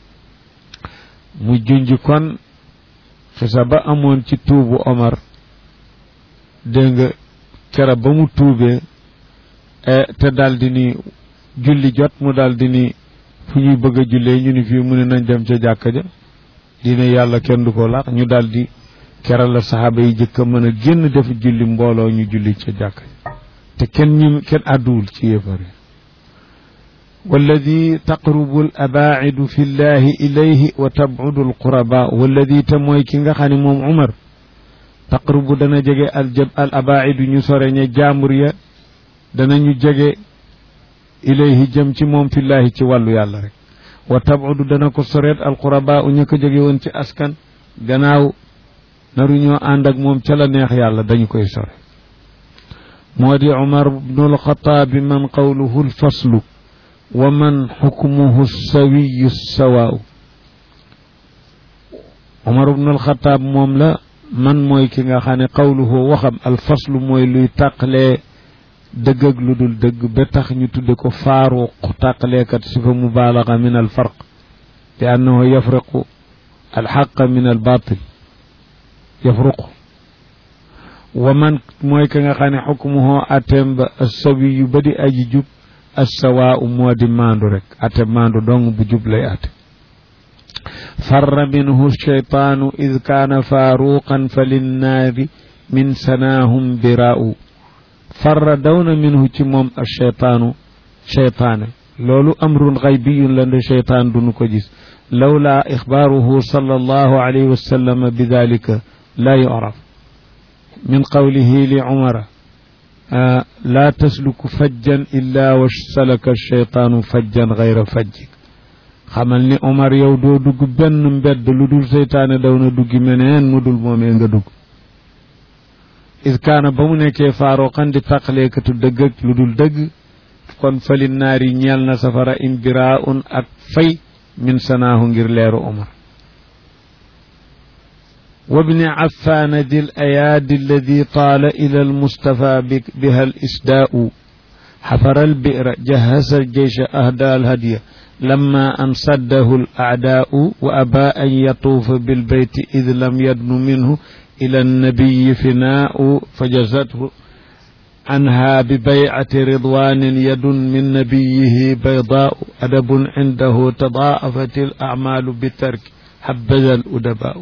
mu junj kon xisa ba amoon ci tuubu Omar dégg nga kera ba mu tuubee te daldi ni julli jot mu daldi ni fu ñuy bëgg a jullee ñu ni fii mu ne nañ dem ca jàkka ja dina yàlla kenn du ko laax ñu daldi keral la saxaaba yi jëkk a mën a génn def julli mbooloo ñu julli ca jàkka te kenn ñu kenn àdduwul ci yéefar yi walladi taqrubu al abaacidu fi llahi ilayhi wa tabcudu al quraba walladi te mooy ki nga xam ne moom umar taqrubu dana jege al jab al abaacidu ñu sore ña jaambur ya danañu jege ilayhi jëm ci moom fi llahi ci wàllu yàlla rek wa tabcudu dana ko soreet al quraba u ña ko jege woon ci askan gannaaw naru ñoo ànd ak moom ca la neex yàlla dañu koy sore moo di umar bnu alxataabi man qawluhu alfaslu wa man xukmuhu sawiyu sawaaw umar bnu alxataab moom la man mooy ki nga xam ne qawluhu waxam alfaslu mooy luy tàqalee dëgg ak lu dul dëgg ba tax ñu tudde ko faaruq tàqaleekat sifa mubaalaga min alfarq li annahu yafriqu alxaqa min albaatil yafruq wa man mooy ka nga xam ne xukmuhoo atem ba assawi yu ba di aji jub assawaa u moo di maandu rek ate maandu dong bu jub lay ate farra minhu sheytaanu id kaana faaruqan fa linnaari min sanaahum biraa'u farra dawna minhu ci moom asheytaanu sheytaane loolu amrun xaybiyun la nde sheytaan dunu ko gis lawlaa ixbaaruhu sallallahu alayhi wa sallam bi dalika لا يعرف من قوله لعمر آه لا تسلك فجا إلا وسلك الشيطان فجا غير فجك xamal ni Omar yow doo dugg benn mbedd lu dul seytaane daw na duggi meneen mu dul moomee nga dugg is kaana ba mu nekkee faaroxan di tàqaleekatu dëgg ak lu dul dëgg kon fali naar yi ñeel na safara imbira un ak fay min sanaahu ngir leeru Omar وابن عفان ذي الأيادي الذي طال إلى المصطفى بها الإسداء حفر البئر جهز الجيش أهدى الهدي لما أن صده الأعداء وأبى أن يطوف بالبيت إذ لم يدن منه إلى النبي فناء فجزته عنها ببيعة رضوان يد من نبيه بيضاء أدب عنده تضاءفت الأعمال بالترك حبذا الأدباء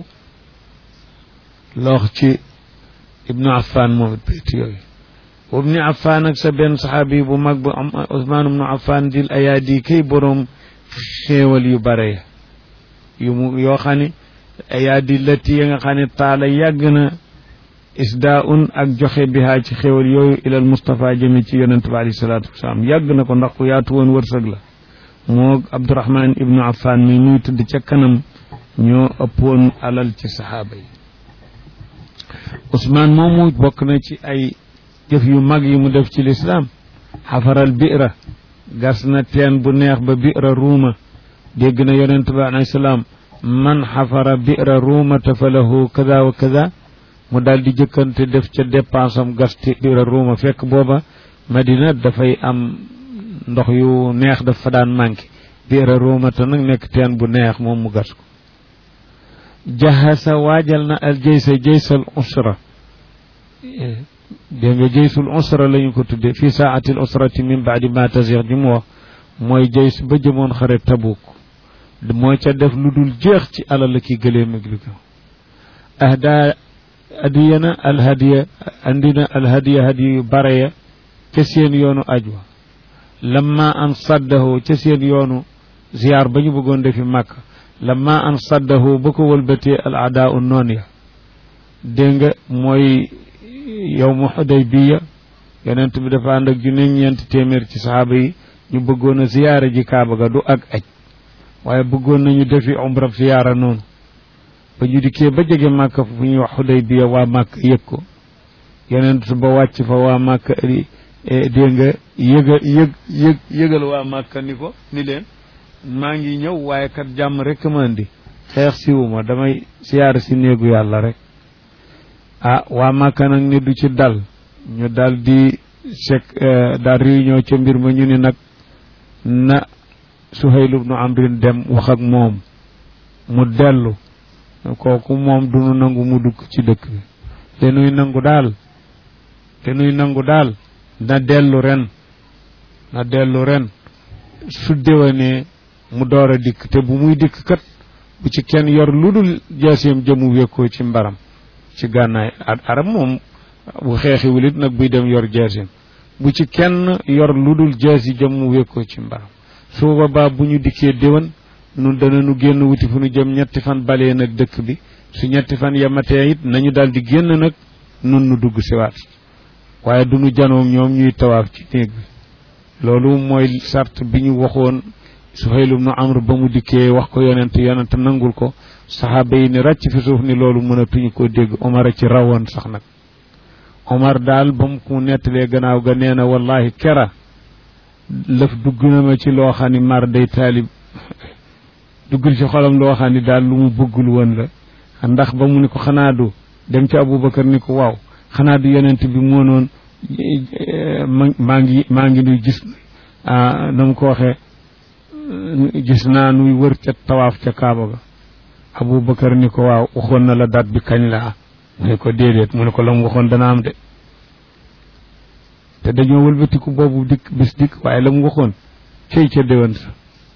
loox ci ibnu affan moom it bayt yooyu ibnu affan ak sa benn saxaabi bu mag bu am usmaan ibnu affan dil ayaadi kay boroom xéewal yu bare yu mu yoo xam ne ayaadi lati ya nga xam ne taala yàgg na isdaa un ak joxe bihaa ci xéewal yooyu ilal Mustafa jëme ci yonente bi alayhi salaatu wasalaam yàgg na ko ndax ku yaatu woon wërsëg la moo abdurahman ibnu affan mi nuy tëdd ca kanam ñoo ëppoon alal ci saxaaba yi Ousmane moomu bokk na ci ay jëf yu mag yi mu def ci lislaam xafaral bi'ra gas na teen bu neex ba bi'ra ruuma dégg na yonent bi alayhi salaam man xafara bi'ra ruuma te fa lahu kada wa kada mu daal di jëkkante def ca dépense am gas ci bi'ra ruuma fekk booba Madina dafay am ndox yu neex daf fa daan manqué bi'ra ruuma te nag nekk teen bu neex moom mu gas ko jahasa waajal na al jaysa jaysal usra dégg nga jaysul usra la ñu ko tudde fii saatil usrati min baadi ma tasix ji mu wax mooy jays ba jëmoon xare tabuk moo ca def lu dul jeex ci alal ki gëléem ak li ko ahda adiyana alhadiya andina alhadiya hadiya yu bare ya ca seen yoonu ajwa lamma an saddahu ca seen yoonu ziyaar ba ñu bëggoon defi màkk lamma an saddahu ba ko wëlbatee al adaa u noon ya dégg nga mooy yow mu Xudaybiya yonent bi dafa ànd ak junne ñeenti téeméer ci saxaaba yi ñu bëggoon a ziyaara ji kaaba ga du ak aj waaye bëggoon nañu defi umra ziyaara noonu ba ñu dikkee ba jege màkk fu ñuy wax Xudaybiya waa màkk yëg ko yonent ba wàcc fa waa màkk dégg nga yëga yëg yëg yëgal waa màkk ni ko ni leen maa ngi ñëw waaye kat jàmm rek ma indi xeex siwuma damay siyaara si néegu yàlla rek ah waa màkka nag ni du ci dal ñu dal di sek daal réunion ca mbir ma ñu ni nag na Suhayl ibnu Amrin dem wax ak moom mu dellu kooku moom du nu nangu mu dugg ci dëkk bi te nuy nangu daal te nuy nangu daal na dellu ren na dellu ren su déwanee mu door a dikk te bu muy dikk kat bu ci kenn yor lu dul jaaseem jëmu wékkoo ci mbaram ci gànnaay arab moom bu xeexiwul it nag buy dem yor jaaseem bu ci kenn yor lu dul jaasi jëmu wékkoo ci mbaram su boobaa bu ñu dikkee déwan nun dana nu génn wuti fu nu jëm ñetti fan balee nag dëkk bi su ñetti fan yematee it nañu daal di génn nag nun nu dugg siwaat waaye du nu janoom ñoom ñuy tawaaf ci néeg bi loolu mooy sart bi ñu waxoon Suhayl ibnu Amr ba mu dikkee wax ko yonent yonent nangul ko saxaaba yi ni ràcc fi suuf ni loolu mënatuñu koo dégg Omar a ci rawoon sax nag Omar daal ba mu ko nettalee gannaaw ga nee na wallahi kera lëf dugg na ma ci loo xam ni mar day taalib duggul ci xolam loo xam ni daal lu mu bëggul woon la ndax ba mu ni ko xanaa du dem ci Aboubacar ni ko waaw xanaa du yonent bi moo noon maa ngi maa ngi nuy gis na mu ko waxee gis naa nuy wër ca tawaaf ca Kaaba ga Aboubacar ni ko waaw waxoon na la date bi kañ la mu ne ko déedéet mu ne ko la mu waxoon dana am de te dañoo wëlbatiku boobu dikk bis dikk waaye la mu waxoon cey ca déwén sa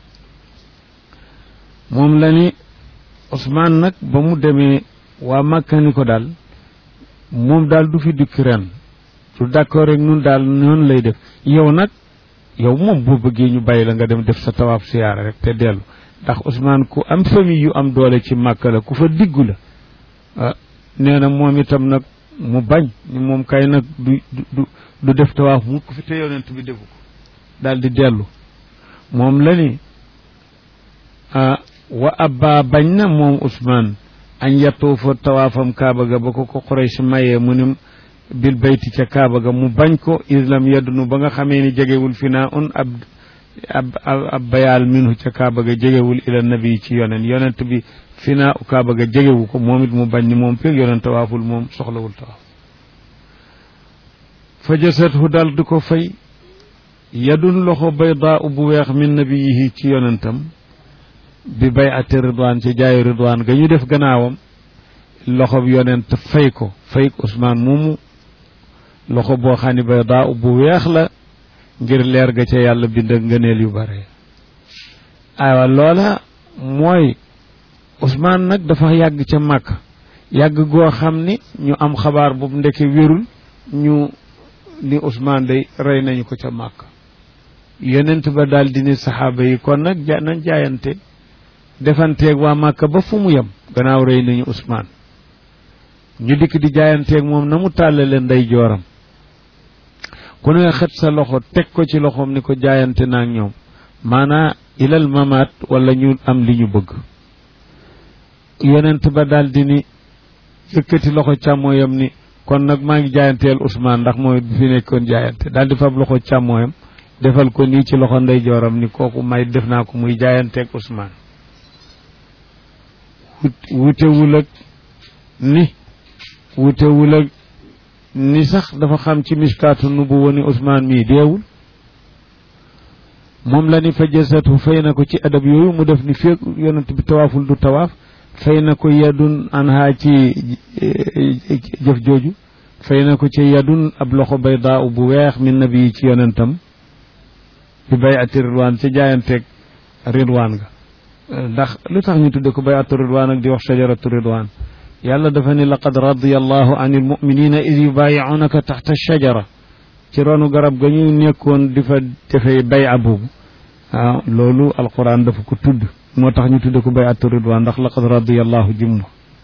moom la ni Ousmane nag ba mu demee waa Makka ni ko daal moom daal du fi dikk ren du d'accord rek nun daal noonu lay def yow nag yow moom boo bëggee ñu bàyyi la nga dem def sa tawaaf siyaara rek te dellu ndax Ousmane ku am famille yu am doole ci Makka la ku fa diggu la ah nee na moom itam nag mu bañ ni moom kay nag du du du def tawaaf mu ko fi te yonent bi defu ko daal di dellu moom la ni ah wa abba bañ na moom Ousmane añ yatuufa tawaafam kaaba ga ba ko ko Quraysh mayee mu ni bil bayti ca kaaba ga mu bañ ko islam yeddunu ba nga xamee ni jegewul fi naa un ab ab ab bayaal minhu ca kaaba ga jegewul ila nabi ci yonent yonent bi fi naa u kaaba ga jegewu ko moom it mu bañ ni moom feeg yonent tawaaful moom soxlawul tawaaf fa jasathu dal di ko fay yadun loxo baydaa bu weex min nabiyihi ci yonentam bi bay ati ridwaan ci jaayu ridwaan ga ñu def gannaawam loxo bi yonent fay ko fay ko Ousmane moomu loxo boo xam ne baydaa bu weex la ngir leer ga ca yàlla bind ak ngëneel yu bare aywa loola mooy Ousmane nag dafa yàgg ca màkk yàgg goo xam ni ñu am xabaar boobu ndeke wérul ñu ni Ousmane day rey nañu ko ca màkk yonent ba daal di ni saxaaba yi kon nag ja nañ jaayante defanteeg waa màkk ba fu mu yem gannaaw rey nañu Ousmane ñu dikk di jaayanteeg moom na mu tàllale ndey jooram ku ne xët sa loxo teg ko ci loxoom ni ko jaayante naa ak ñoom maanaa ilal mamaat wala ñu am li ñu bëgg yonent ba daal di ni yëkkati loxo càmmooyam ni kon nag maa ngi jaayanteel Ousmane ndax mooy bi fi nekkoon jaayante daal di fab loxo càmmooyam defal ko nii ci loxo ndey jooram ni kooku may def naa ko muy jaayanteeg Ousmane wutewul ak ni wutewul ak ni sax dafa xam ci miskaatu nu bu woni Ousmane mii deewul moom la ni fa jasatu fay na ko ci adab yooyu mu def ni feeg yonent bi tawaaful du tawaaf fay na ko yadun anha ci jëf jooju fay na ko ci yadun ab loxo baydaa bu weex min nabi ci yonentam bi bay ati ridwaan ca jaayanteeg ridwaan ga ndax lu tax ñu tudde ko bayatu ridwaan ak di wax shajaratu ridwaan yàlla dafa ni laqad radiyallahu an il muminina id yubayiunaka taxta shajara ci ronu garab ga ñu nekkoon di fa defee bay boobu waaw loolu alquran dafa ko tudd moo tax ñu tudde ko bayatu ridwaan ndax laqad radiyallahu jimmu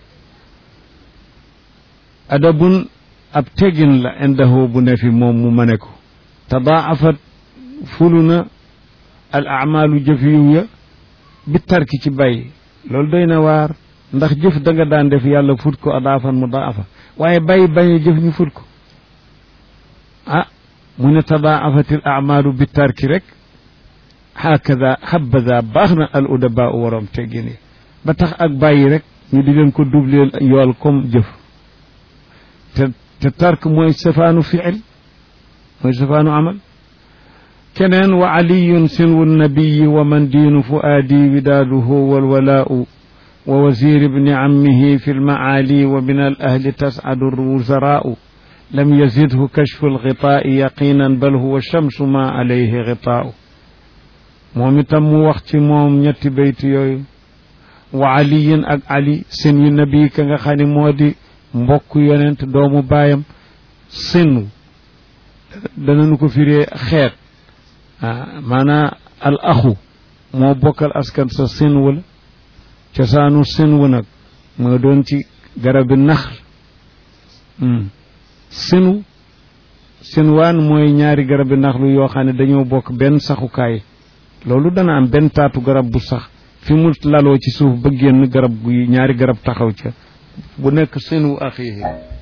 adabun ab tegin la indahu bu ne fi moom mu mane ko tadaafat fulu na al amalu jëf yiw ya bi tarki ci bàyyi loolu doy na waar ndax jëf da nga daan def yàlla fut ko adaafan mu daafa waaye bàyyi bàyyi jëf ñu fut ko ah mu ne tadaafatil amalu bi tarki rek hakada habada baax na al udaba u waroom teggin yi ba tax ak bàyyi rek ñu di leen ko doubleel yool comme jëf te te tark mooy safaanu fiil mooy safaanu amal keneen wa aliyun sinwu nabiyi wa man diinu fuaadi widaaduhu walwalaau wa wazir ibni ammihi fi lmaali wa min al ahli tascadu lwuzaraau lam yazidhu kashfu algitaai yaqinan bal huwa shamsu ma alayhi gitaau moom itam mu wax ci moom ñetti bayt yooyu wa aliyin ak ali sinwi nabi ka nga xam ne moo di mbokk yonent doomu baayam sinw danañu ko firee xeet ah maanaam al axu moo bokkal askan sa sinw la cosaanu sinw nag moo doon ci garabi nax sinw sinwaan mooy ñaari garabi naxlu yoo xam ne dañoo bokk benn saxukaay loolu dana am benn taatu garab bu sax fi mu laloo ci suuf ba génn garab gu ñaari garab taxaw ca bu nekk sinwu axiihi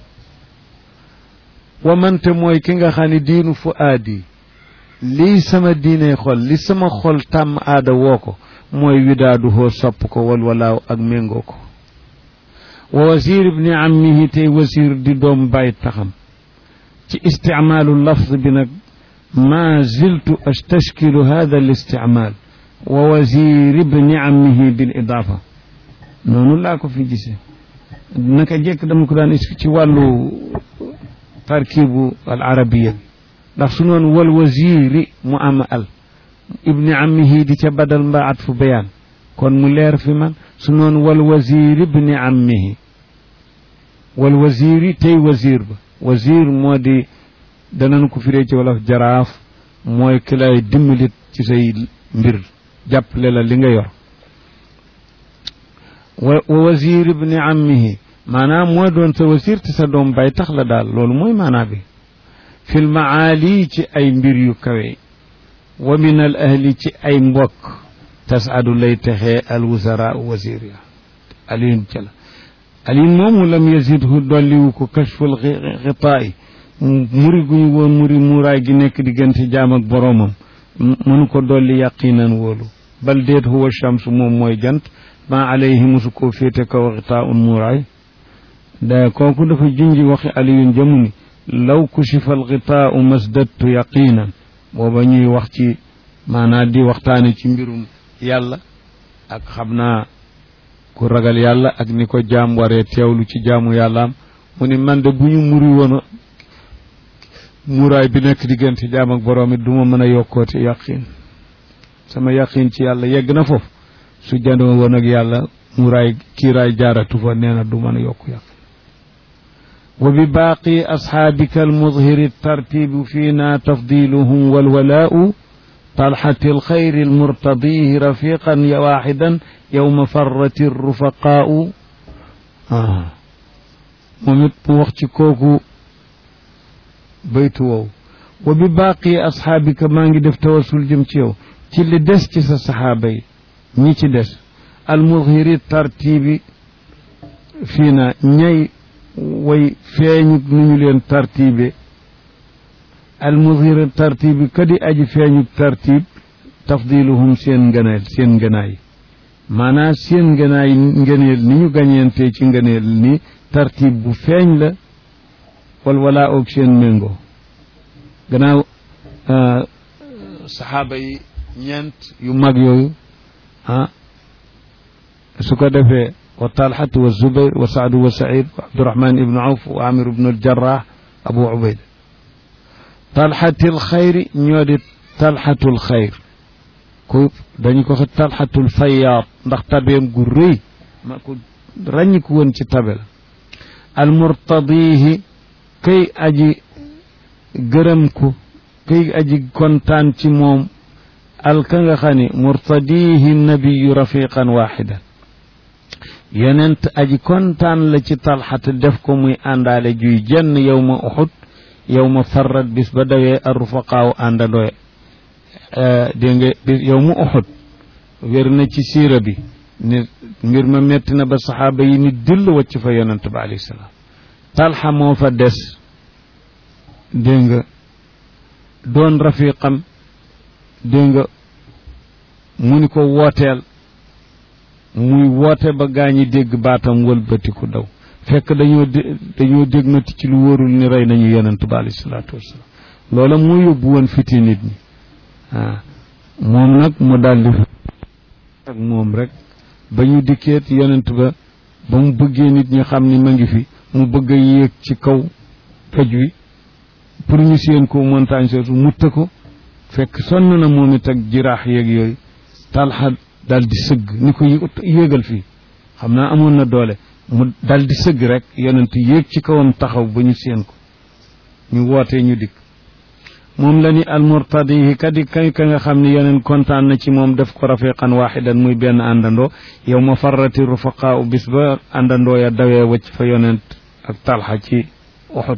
wamante mooy ki nga xam ne diinu fu aadi lii sama diine xol li sama xol tàmm aada woo ko mooy widaadu hoo sopp ko walwalaaw ak méngoo ko wa wasir ibni ammihi tey wasir di doom bàyyi taxam ci isticmaalu lafz bi nag ma ziltu astashkilu hada al isticmaal wa wasir ibni ammihi bil idaafa noonu laa ko fi gisee naka jekk dama ko daan ci wàllu tarkibu al arabiya ndax su noon wal wasiri mu am al ibni ammihi di ca badal mbaa at fu bayaan kon mu leer fi man su noon wal wasiri ibni ammihi wal wasiri tey wasir ba wasir moo di danañ ko firee ci wolof jaraaf mooy ki lay dimbalit ci say mbir jàppale la li nga yor wa wasir ibni ammihi maanaam mooy doon sa wasir te sa doom bay tax la daal loolu mooy maanaa bi fil maali ci ay mbir yu kawe wa min al ahli ci ay mbokk tasadu lay texee al wusara wasir ya alin ca la alin moomu lam yazidhu dolliwu ko kashful xitaay muri guñu woon muri muuraay gi nekk diggante jaam ak boroomam mënu ko dolli yaqinan wóolu bal déet huwa shamsu moom mooy jant ma alayhi musu koo féete kaw xitaa un muuraay da kooku dafa junji waxi aliyun jëmu ni law kushifa alxitaau masdattu yaqinan booba ñuy wax ci maanaa di waxtaane ci mbirum yàlla ak xam naa ku ragal yàlla ak ni ko jaam waree teewlu ci jaamu yàllaam mu ni man de bu ñu muri woon muraay bi nekk diggante jaam ak boroom it du ma mën a yokkoote yaqin sama yaqin ci yàlla yegg na foofu su jandoo woon ak yàlla muraay kiiraay jaaratu fa nee na du mën a yokku yaqin wa bi baaqi asxaabika almudhiri tartibu fiina tafdiluhum walwalaau talxati alxayri almurtadihi rafiqan ya waaxidan yowma farrati rufaqaau moom it mu wax ci kooku baytu wow wa bi baaqi asxaabika maa ngi def tawasul jëm ci yow ci li des ci sa saxaaba yi ñi ci des almudhiri tartibi fii na ñay way feeñu nu ñu leen tartibe almudhiri tartibi kadi aji feeñu tartib tafdiluhum seen ngëneel seen ngënaay maanaam seen ngënaay ngëneel ni ñu gañeentee ci ngëneel ni tartib bu feeñ la wal walaa oog seen méngoo gannaaw saxaaba yi ñeent yu mag yooyu ah su ko defee wa talxatu wa zubair wa saadu wa said wa abdurahman ibnu awf wa amir ibnu aljarrah abu ubayda talxatil xayri ñoo di talxatul xayr ku dañu ko talxatul fayaat ndax tabeem gu rëy ma ku ràññi ku woon ci tabe la almurtadihi kay aji gërëm ko kay aji kontaan ci moom al ka nga xam ne murtadihi nabiyu rafiqan waxidan yonent aji kontaan la ci talxat def ko muy àndaale juy jenn yow ma uxut yow ma farrat bis ba dawee arrufaqaaw àndandooye dégg nga bis yow mu uxut wér na ci siira bi ni mbir ma metti na ba saxaaba yi ni dill wacc fa yonent ba alayhi salaam talxa moo fa des dégg nga doon rafiqam dégg nga mu ni ko wooteel muy woote ba gaañi dégg baatam wëlbatiku daw fekk dañoo dañoo dégg mati ci lu wóorul ni rey nañu yonent ba alayhi salaatu wasalaam loola moo yóbbu woon fiti nit ñi waaw moom nag mu daldi ak moom rek ba ñu dikkeet yonent ba ba mu bëggee nit ñi xam ni ma ngi fi mu bëgg a yéeg ci kaw toj wi pour ñu séen ko montagne soosu mutta ko fekk sonn na moom it ak jiraax yeeg yooyu talxa dal di sëgg ni ko yéegal fii xam naa amoon na doole mu dal di sëgg rek yonent yéeg ci kawam taxaw ba ñu séen ko ñu wootee ñu dikk moom la ni almurtadihi kadi kay ka nga xam ne yeneen kontaan na ci moom def ko rafiqan waxidan muy benn àndandoo yow ma farrati rufaqaa u bis ba àndandoo ya dawee wacc fa yonent ak talxa ci uxud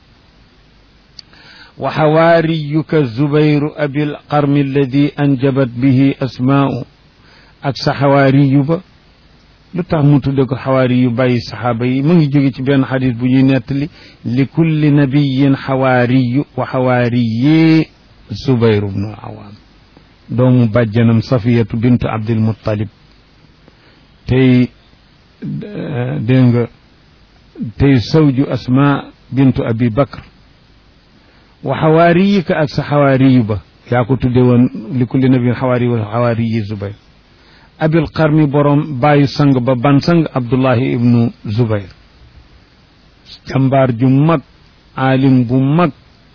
wa xawaariyuka zubayru abil qarmi alladi anjabat bihi asmaa'u ak sa xawaariyu ba lu tax mu tudde ko xawaari yu bàyyi saxaaba yi mu ngi jóge ci benn xadis bu ñuy nettali li kulli nabiyin xawaariyu wa xawaariyi zubayru bnu awaam doomu bàjjanam safiyatu bintu abdil muttalib tey dégg nga tey sawju asma bintu abi bakr wa xawaariyika ak sa xawaariyu ba yaa ko tudde woon li kulli nabiyin xawaari wa xawaariyi zubayr abil qarmi borom bàyyi sang ba ban sang abdullahi ibnu zubayr jàmbaar ju mag aalim bu mag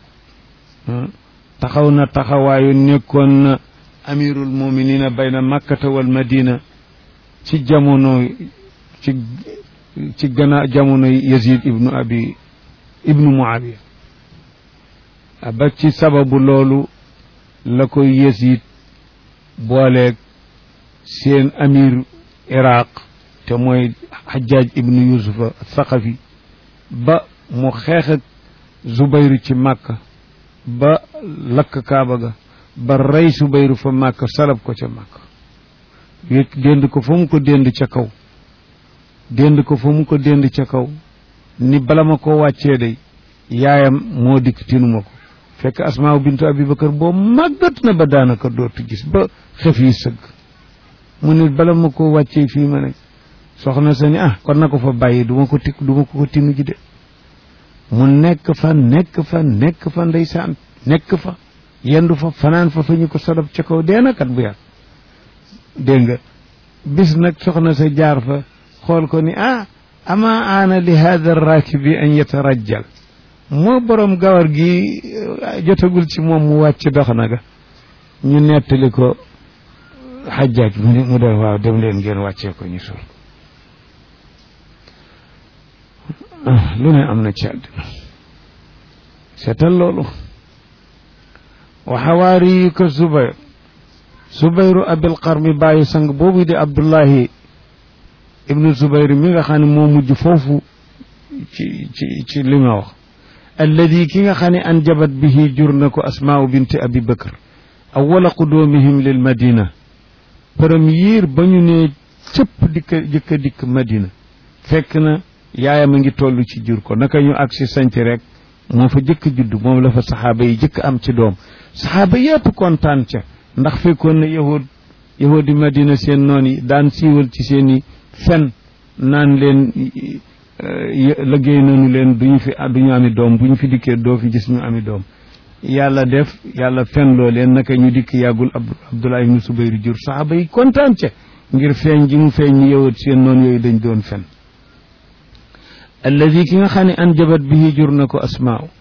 taxaw na taxawaayu nekkoon na amirul muminina bayna makkata wal madina ci jamono ci ci gannaaw jamono yazid ibnu abi ibnu muawiya ba ci sababu loolu la koy yazid booleeg seen amir iraq te mooy xajaaj ibnu yusufa saqafi ba mu xeex ak zubayru ci màkka ba lakk kaaba ga ba rey zubayru fa màkka salab ko ca màkka yëg dénd ko fa mu ko dénd ca kaw dénd ko fa mu ko dénd ca kaw ni bala ma ko wàccee day yaayam moo dikk tinuma ko fekk asmaaw bintu abubakar boo màggat na ba daanaka dootu gis ba xef yi sëgg mu ne bala ma ko wàccee fii ma ne soxna sa ni ah kon na ko fa bàyyi du ma ko tik du ma ko ko tinu ji de mu nekk fa nekk fa nekk fa ndeysaan nekk fa yendu fa fanaan fa fa ñu ko sodab ca kaw dee na kat bu yàgg dégg nga bis nag soxna sa jaar fa xool ko ni ah ama aana li hada rakibi an yatarajjal moo borom gawar gi jotagul ci moom mu wàcc dox na ga ñu nettali ko xajjaaj mu ne mu def waaw dem leen ngeen wàccee ko ñu suul lu ne am na ci àddina seetal loolu wa xawaari ko zubayr zubayru abil qarmi bàyyi sang boobu di abdullahi ibnu zubayr mi nga xam ne moo mujj foofu ci ci ci li ma wax alladi ki nga xam ne an jabat bihi jur na ko asmaau binti abi bakr awala qudoomihim lil madina premier ba ñu ne cëpp dikka jëkka dikk madina fekk na yaayam a ngi toll ci jur ko naka ñu agsi sanc rek moo fa jëkk judd moom la fa saxaaba yi jëkk am ci doom saxaaba yépp kontaan ca ndax fekkoon na yahud yahudi madina seen noon yi daan siiwal ci seen i fen naan leen liggéey nañu leen duñu fi duñu ami doom bu ñu fi dikkee doo fi gis ñu ami doom yàlla def yàlla fen loo leen naka ñu dikk yàggul abdullah ibnu subayru jur saxaaba yi kontaan ca ngir feeñ ji mu feeñ ñu yowat seen noonu yooyu dañ doon fen alladi ki nga xam ne an jabat bihi jur na ko asmaaw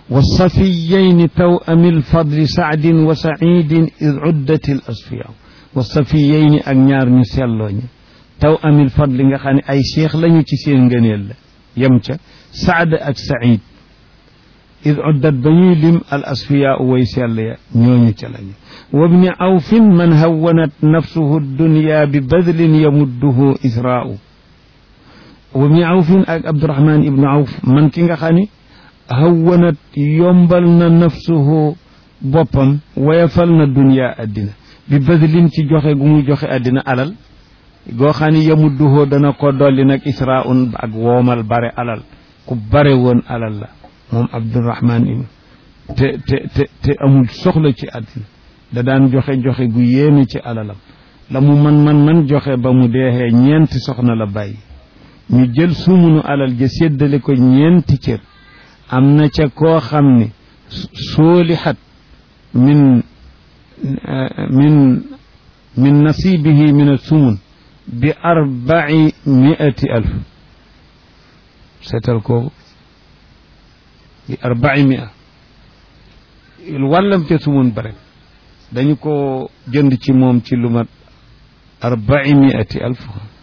والصفيين توأم الفضل سعد وسعيد إذ عدت الأصفياء والصفيين أغنيار نسيالون توأم الفضل nga xam ne ay cheikh lañu ci seen ngëneel la yem ca saad ak saïd id uddat ba ñuy lim al asfiyaa way sell ya ñooñu ca lañu wa bni awfin man hawanat nafsuhu dunya bi badlin yamudduhu israa'u wa bni awfin ak abdurahman ibnu awf man ki nga xam ne hawanat yombal na nafsuhu boppam wayafal na dunya addina bi badlin ci joxe gu muy joxe addina alal goo xam ne yamudduhu dana ko dolli nag israa'un ak woomal bare alal ku bare woon alal la moom abdurahman ibn te te te te amul soxla ci àddina da daan joxe joxe gu yéeme ci alalam la mu man man man joxe ba mu deexee ñeenti soxna la bàyyi ñu jël sumunu alal ja séddale ko ñeenti cër am na ca koo xam ne soolixat min min min nasibihi min asumun bi arbai miati alf seetal kooku bi arbai mia wàllam ca sumun bare dañu ko jënd ci moom ci lu mat arbai miati alf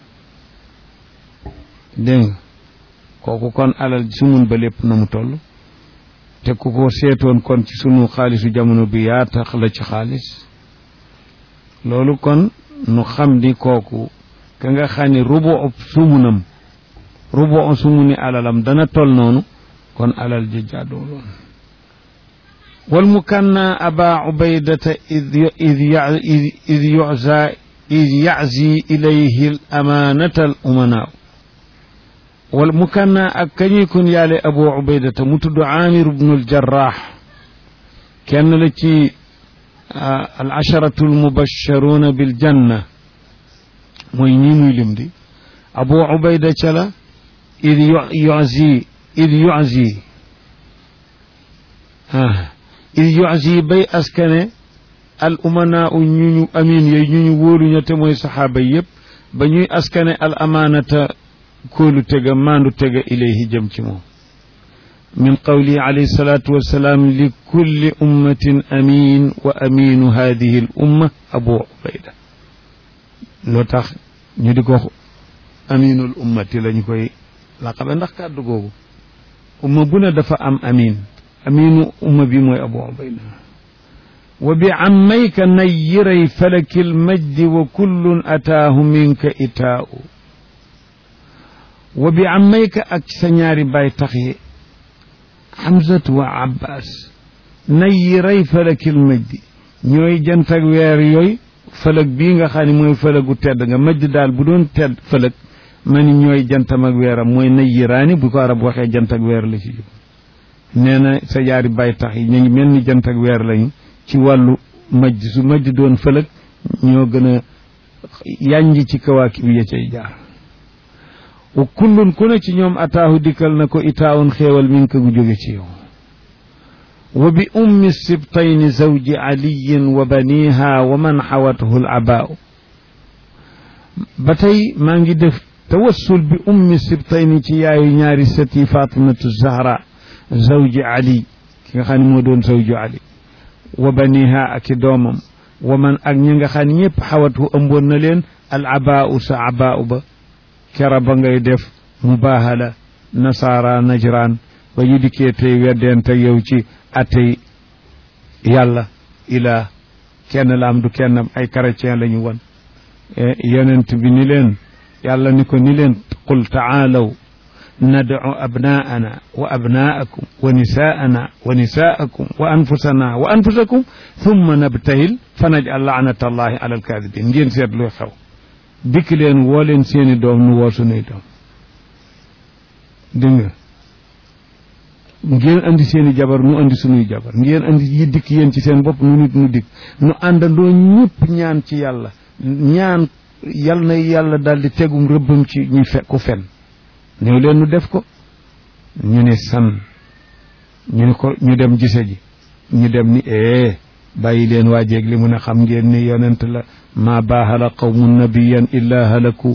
dégg nga kooku kon alal sumun ba lépp na mu toll te ku ko seetoon kon ci sunu xaalisu jamono bi yaa tax la ci xaalis loolu kon nu xam ni kooku ka nga xam ne rubu sumunam rubu sumuni alalam dana tol noonu kon alal ji jaadooloon wal mukanna aba ubaydata id id yuza id yazi ilayhi al amanata al umanaaw wal mukanna ak kañuy kun yaale abu ubaydata mu tudd amir ibnu al jarraax kenn la ci al asharatu al mubasharuuna bil janna mooy ñii muy lim di abu ubayda ca la id yuzi id yuzi ah id yuzi bay askane al umanaa u ñu ñu amin yooyu ñu ñu wóolu ña te mooy saxaaba yépp ba ñuy askane al amaanata kóolu tega maandu tega ilayhi jëm ci moom min qawli alayhi salaatu wassalaam li kulli ummatin amin wa aminu hadihi al umma abu ubayda loo tax ñu di ko aminul ummati lañu koy laqabe ndax kàddu googu umma bu ne dafa am amin aminu umma bi mooy abu ubayda wa bi ammayka nayyiray falakil majdi wa kullun ataahu minka itaa'u wa bi ammayka ak sa ñaari baay tax yi Hamzatu wa Abbas nayyiray falakil majdi ñooy jant ak weer yooyu fëlëg bii nga xam ne mooy fëlëgu tedd nga majj daal bu doon tedd fëlëg ma ni ñooy jantam ak weeram mooy nayyiraani bu ko arab waxee jant ak weer la ci jub nee na sa yaari bay tax yi ñu ngi mel ni jant ak weer lañu ci wàllu majj su majj doon fëlëg ñoo gën a yànj ci kawaaki bi ya cay jaar wa kullun ku ne ci ñoom ataahu dikkal na ko itaawun xéewal mi ngi ko jóge ci yow wa bi ummi sibtayni zawji aliyin wa baniha wa man xawathu l abaau ba tey maa ngi def tawassul bi ummi sibtayni ci yaayu ñaari sëti fatimatu zahra zawji ali ki nga xam ne moo doon zawju ali wa baniha ak i doomam wa man ak ñi nga xam ne ñëpp xawathu ëmboon na leen al abaau sa abaau ba kera ba ngay def mubahala nasaara najraan ba ñu dikkee tey weddeente yow ci attey yàlla ilaa kenn la am du kennam ay chrétien la ñu won yonent bi ni leen yàlla ni ko ni leen qul taalaw nadcu abnaana wa abnaakum wa nisaana wa nisaakum wa anfusana wa anfusakum thumma nabtahil fa najal laanata allahi ala alkaadibin ngeen seet luy xew dikk leen woo leen seeni doom nu woo sunuy doom dégg nga ngeen andi seeni jabar nu andi sunuy jabar ngeen andi yi dikk yéen ci seen bopp nu nit nu dikk nu àndandoo ñëpp ñaan ci yàlla ñaan yal na yàlla daldi tegum rëbbam ci ñi fe ku fen ñëw leen nu def ko ñu ne san ñu ne ko ñu dem gise ji ñu dem ni ee bàyyi leen waajeeg li mu ne xam ngeen ni yonent la ma baaxala qawmu nabiyan illa halaku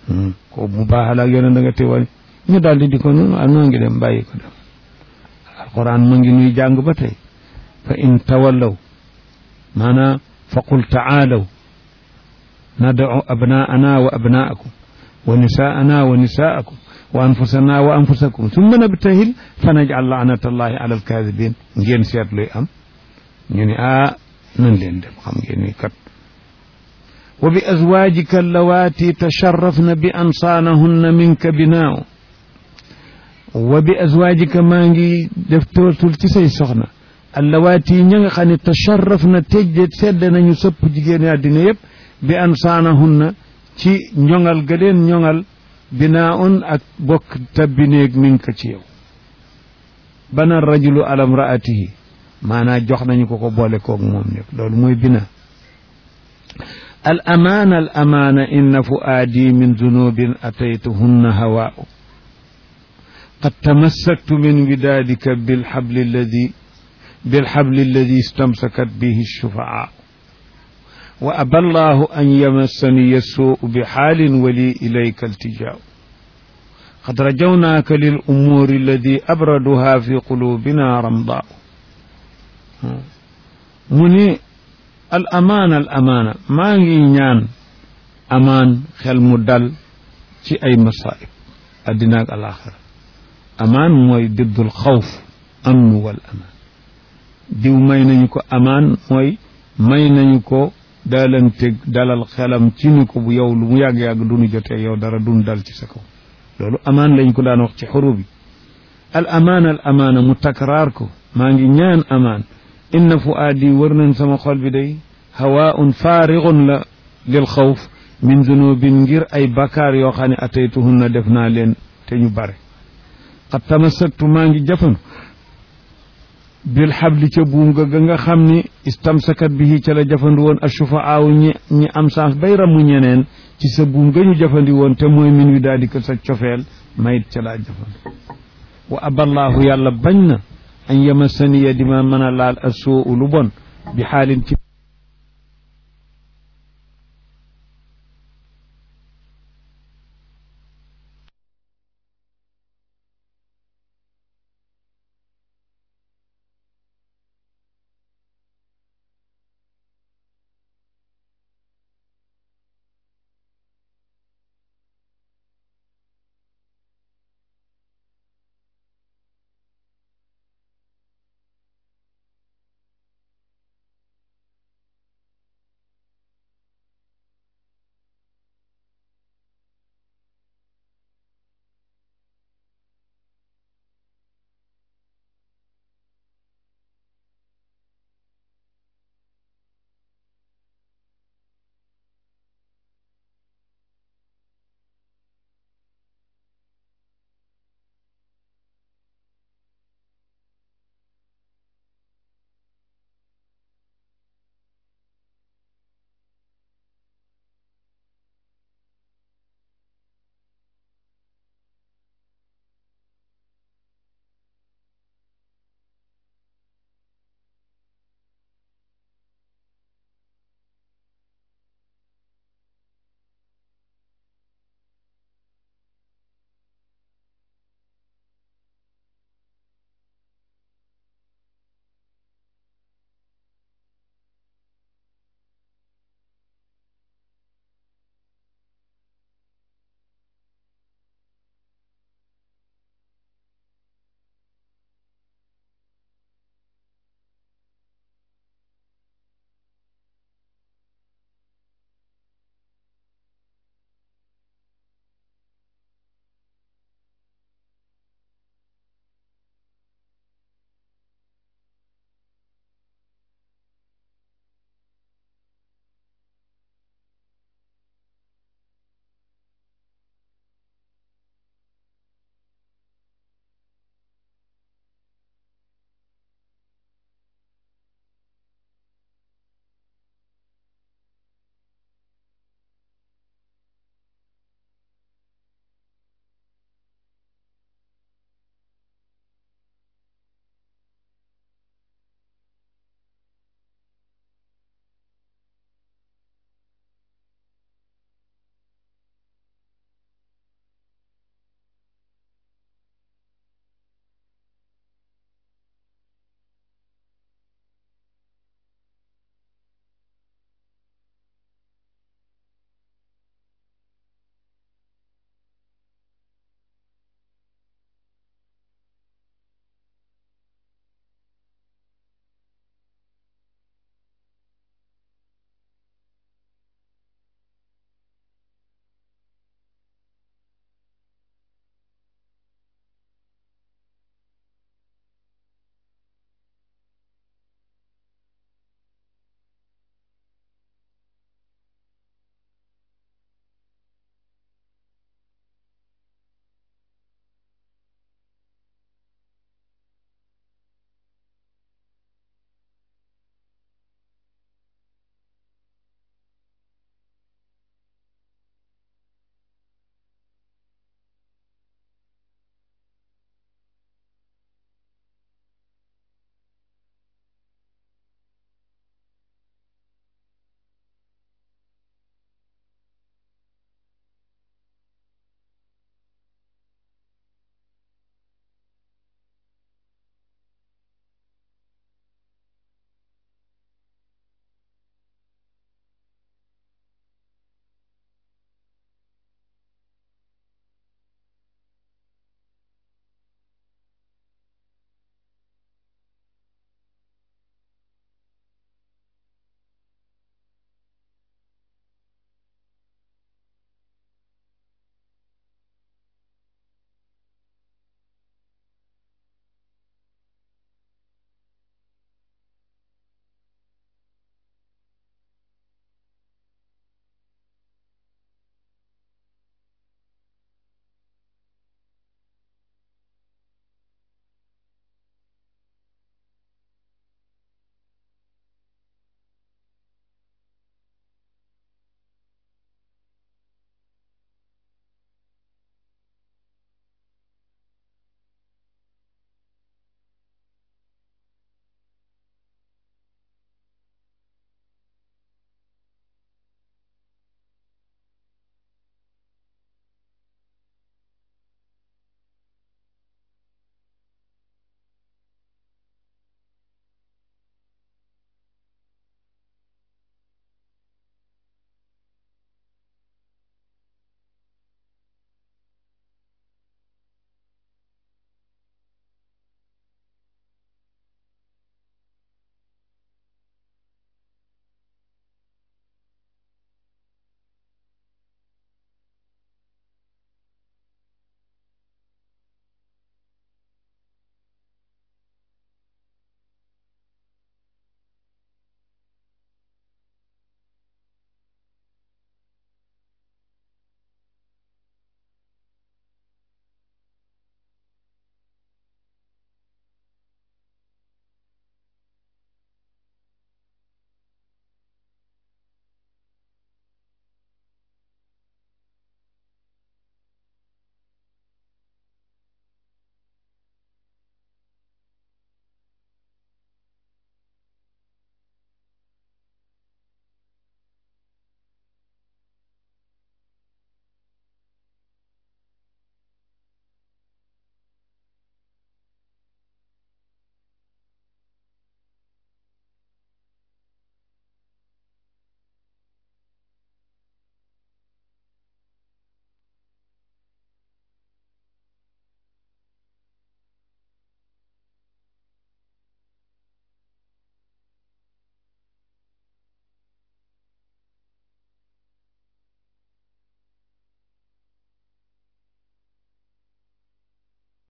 ko mu baaxala ak yonent da nga teewal ñu daldi di ko noonu noo ngi dem bàyyi ko dem alquran ma ngi nuy jàng ba tey fa in tawallaw maanaam fa qul taalaw nad'u abnaana wa abnaakum wa nisaana wa nisaakum wa anfusana wa anfusakum summa nabtahil fa naj'al laanatallahi ala alkaadibin ngeen seet luy am ñu ni ah nan leen dem xam ngeen ni kat wa bi azwaajika allawaati tasharrafna bi ansaanahunna minka binaaw wa bi azwaajika maa ngi def tootul ci say soxna allawaati ña nga xam ne tasharrafna tejje sedd nañu sëpp jigéen àddina yëpp bi ansaanahunna ci ñoŋal ga leen ñoŋal binaaun ak bokk tabbineeg minka ci yow bana rajulu ala mraatihi maanaa jox nañu ko ko boole koog moom nekk loolu mooy bina al amaana al amaana inna fuaadi min zunubin ataytuhunna hawaau qad tamassaktu min widaadika bilxabli alladi bilxabli alladi istamsakat bihi shufaaa wa aba allahu an yamassani yasuu bixaalin wali ilayka iltijaau qad rajawnaaka lil umuuri alladi abraduha fi qulubina ramdaau mu ni al amaana al amaana maa ngi ñaan amaan xel mu dal ci ay masaib addina ak alaxira amaan mooy diddul xawf amnu wal amaan diw may nañu ko amaan mooy may nañu ko dalanteg dalal xelam ci ni ko bu yow lu mu yàgg-yàgg dunu jotee yow dara dun dal ci sa kaw loolu amaan lañ ko daan wax ci xuru bi al amaana al amaana mu takraar ko maa ngi ñaan amaan inna fuaadi wër nañ sama xol bi day hawaun faarigun la lil xawf min zunubin ngir ay bakkaar yoo xam ne ataytuhunna def naa leen te ñu bare xat tamassaktu maa ngi jafandu bil xabli ca buum ga ga nga xam ni istamsakat bihi ca la jafandu woon ashufaaw ñi ñi am saas bay ramu ñeneen ci sa buum ga ñu jafandi woon te mooy min wi daal di ko sa cofeel mayit ca laa jafandu wa aballahu yàlla bañ na an yamasaniya di ma mën a laal asoo lu bon bi xaalin ci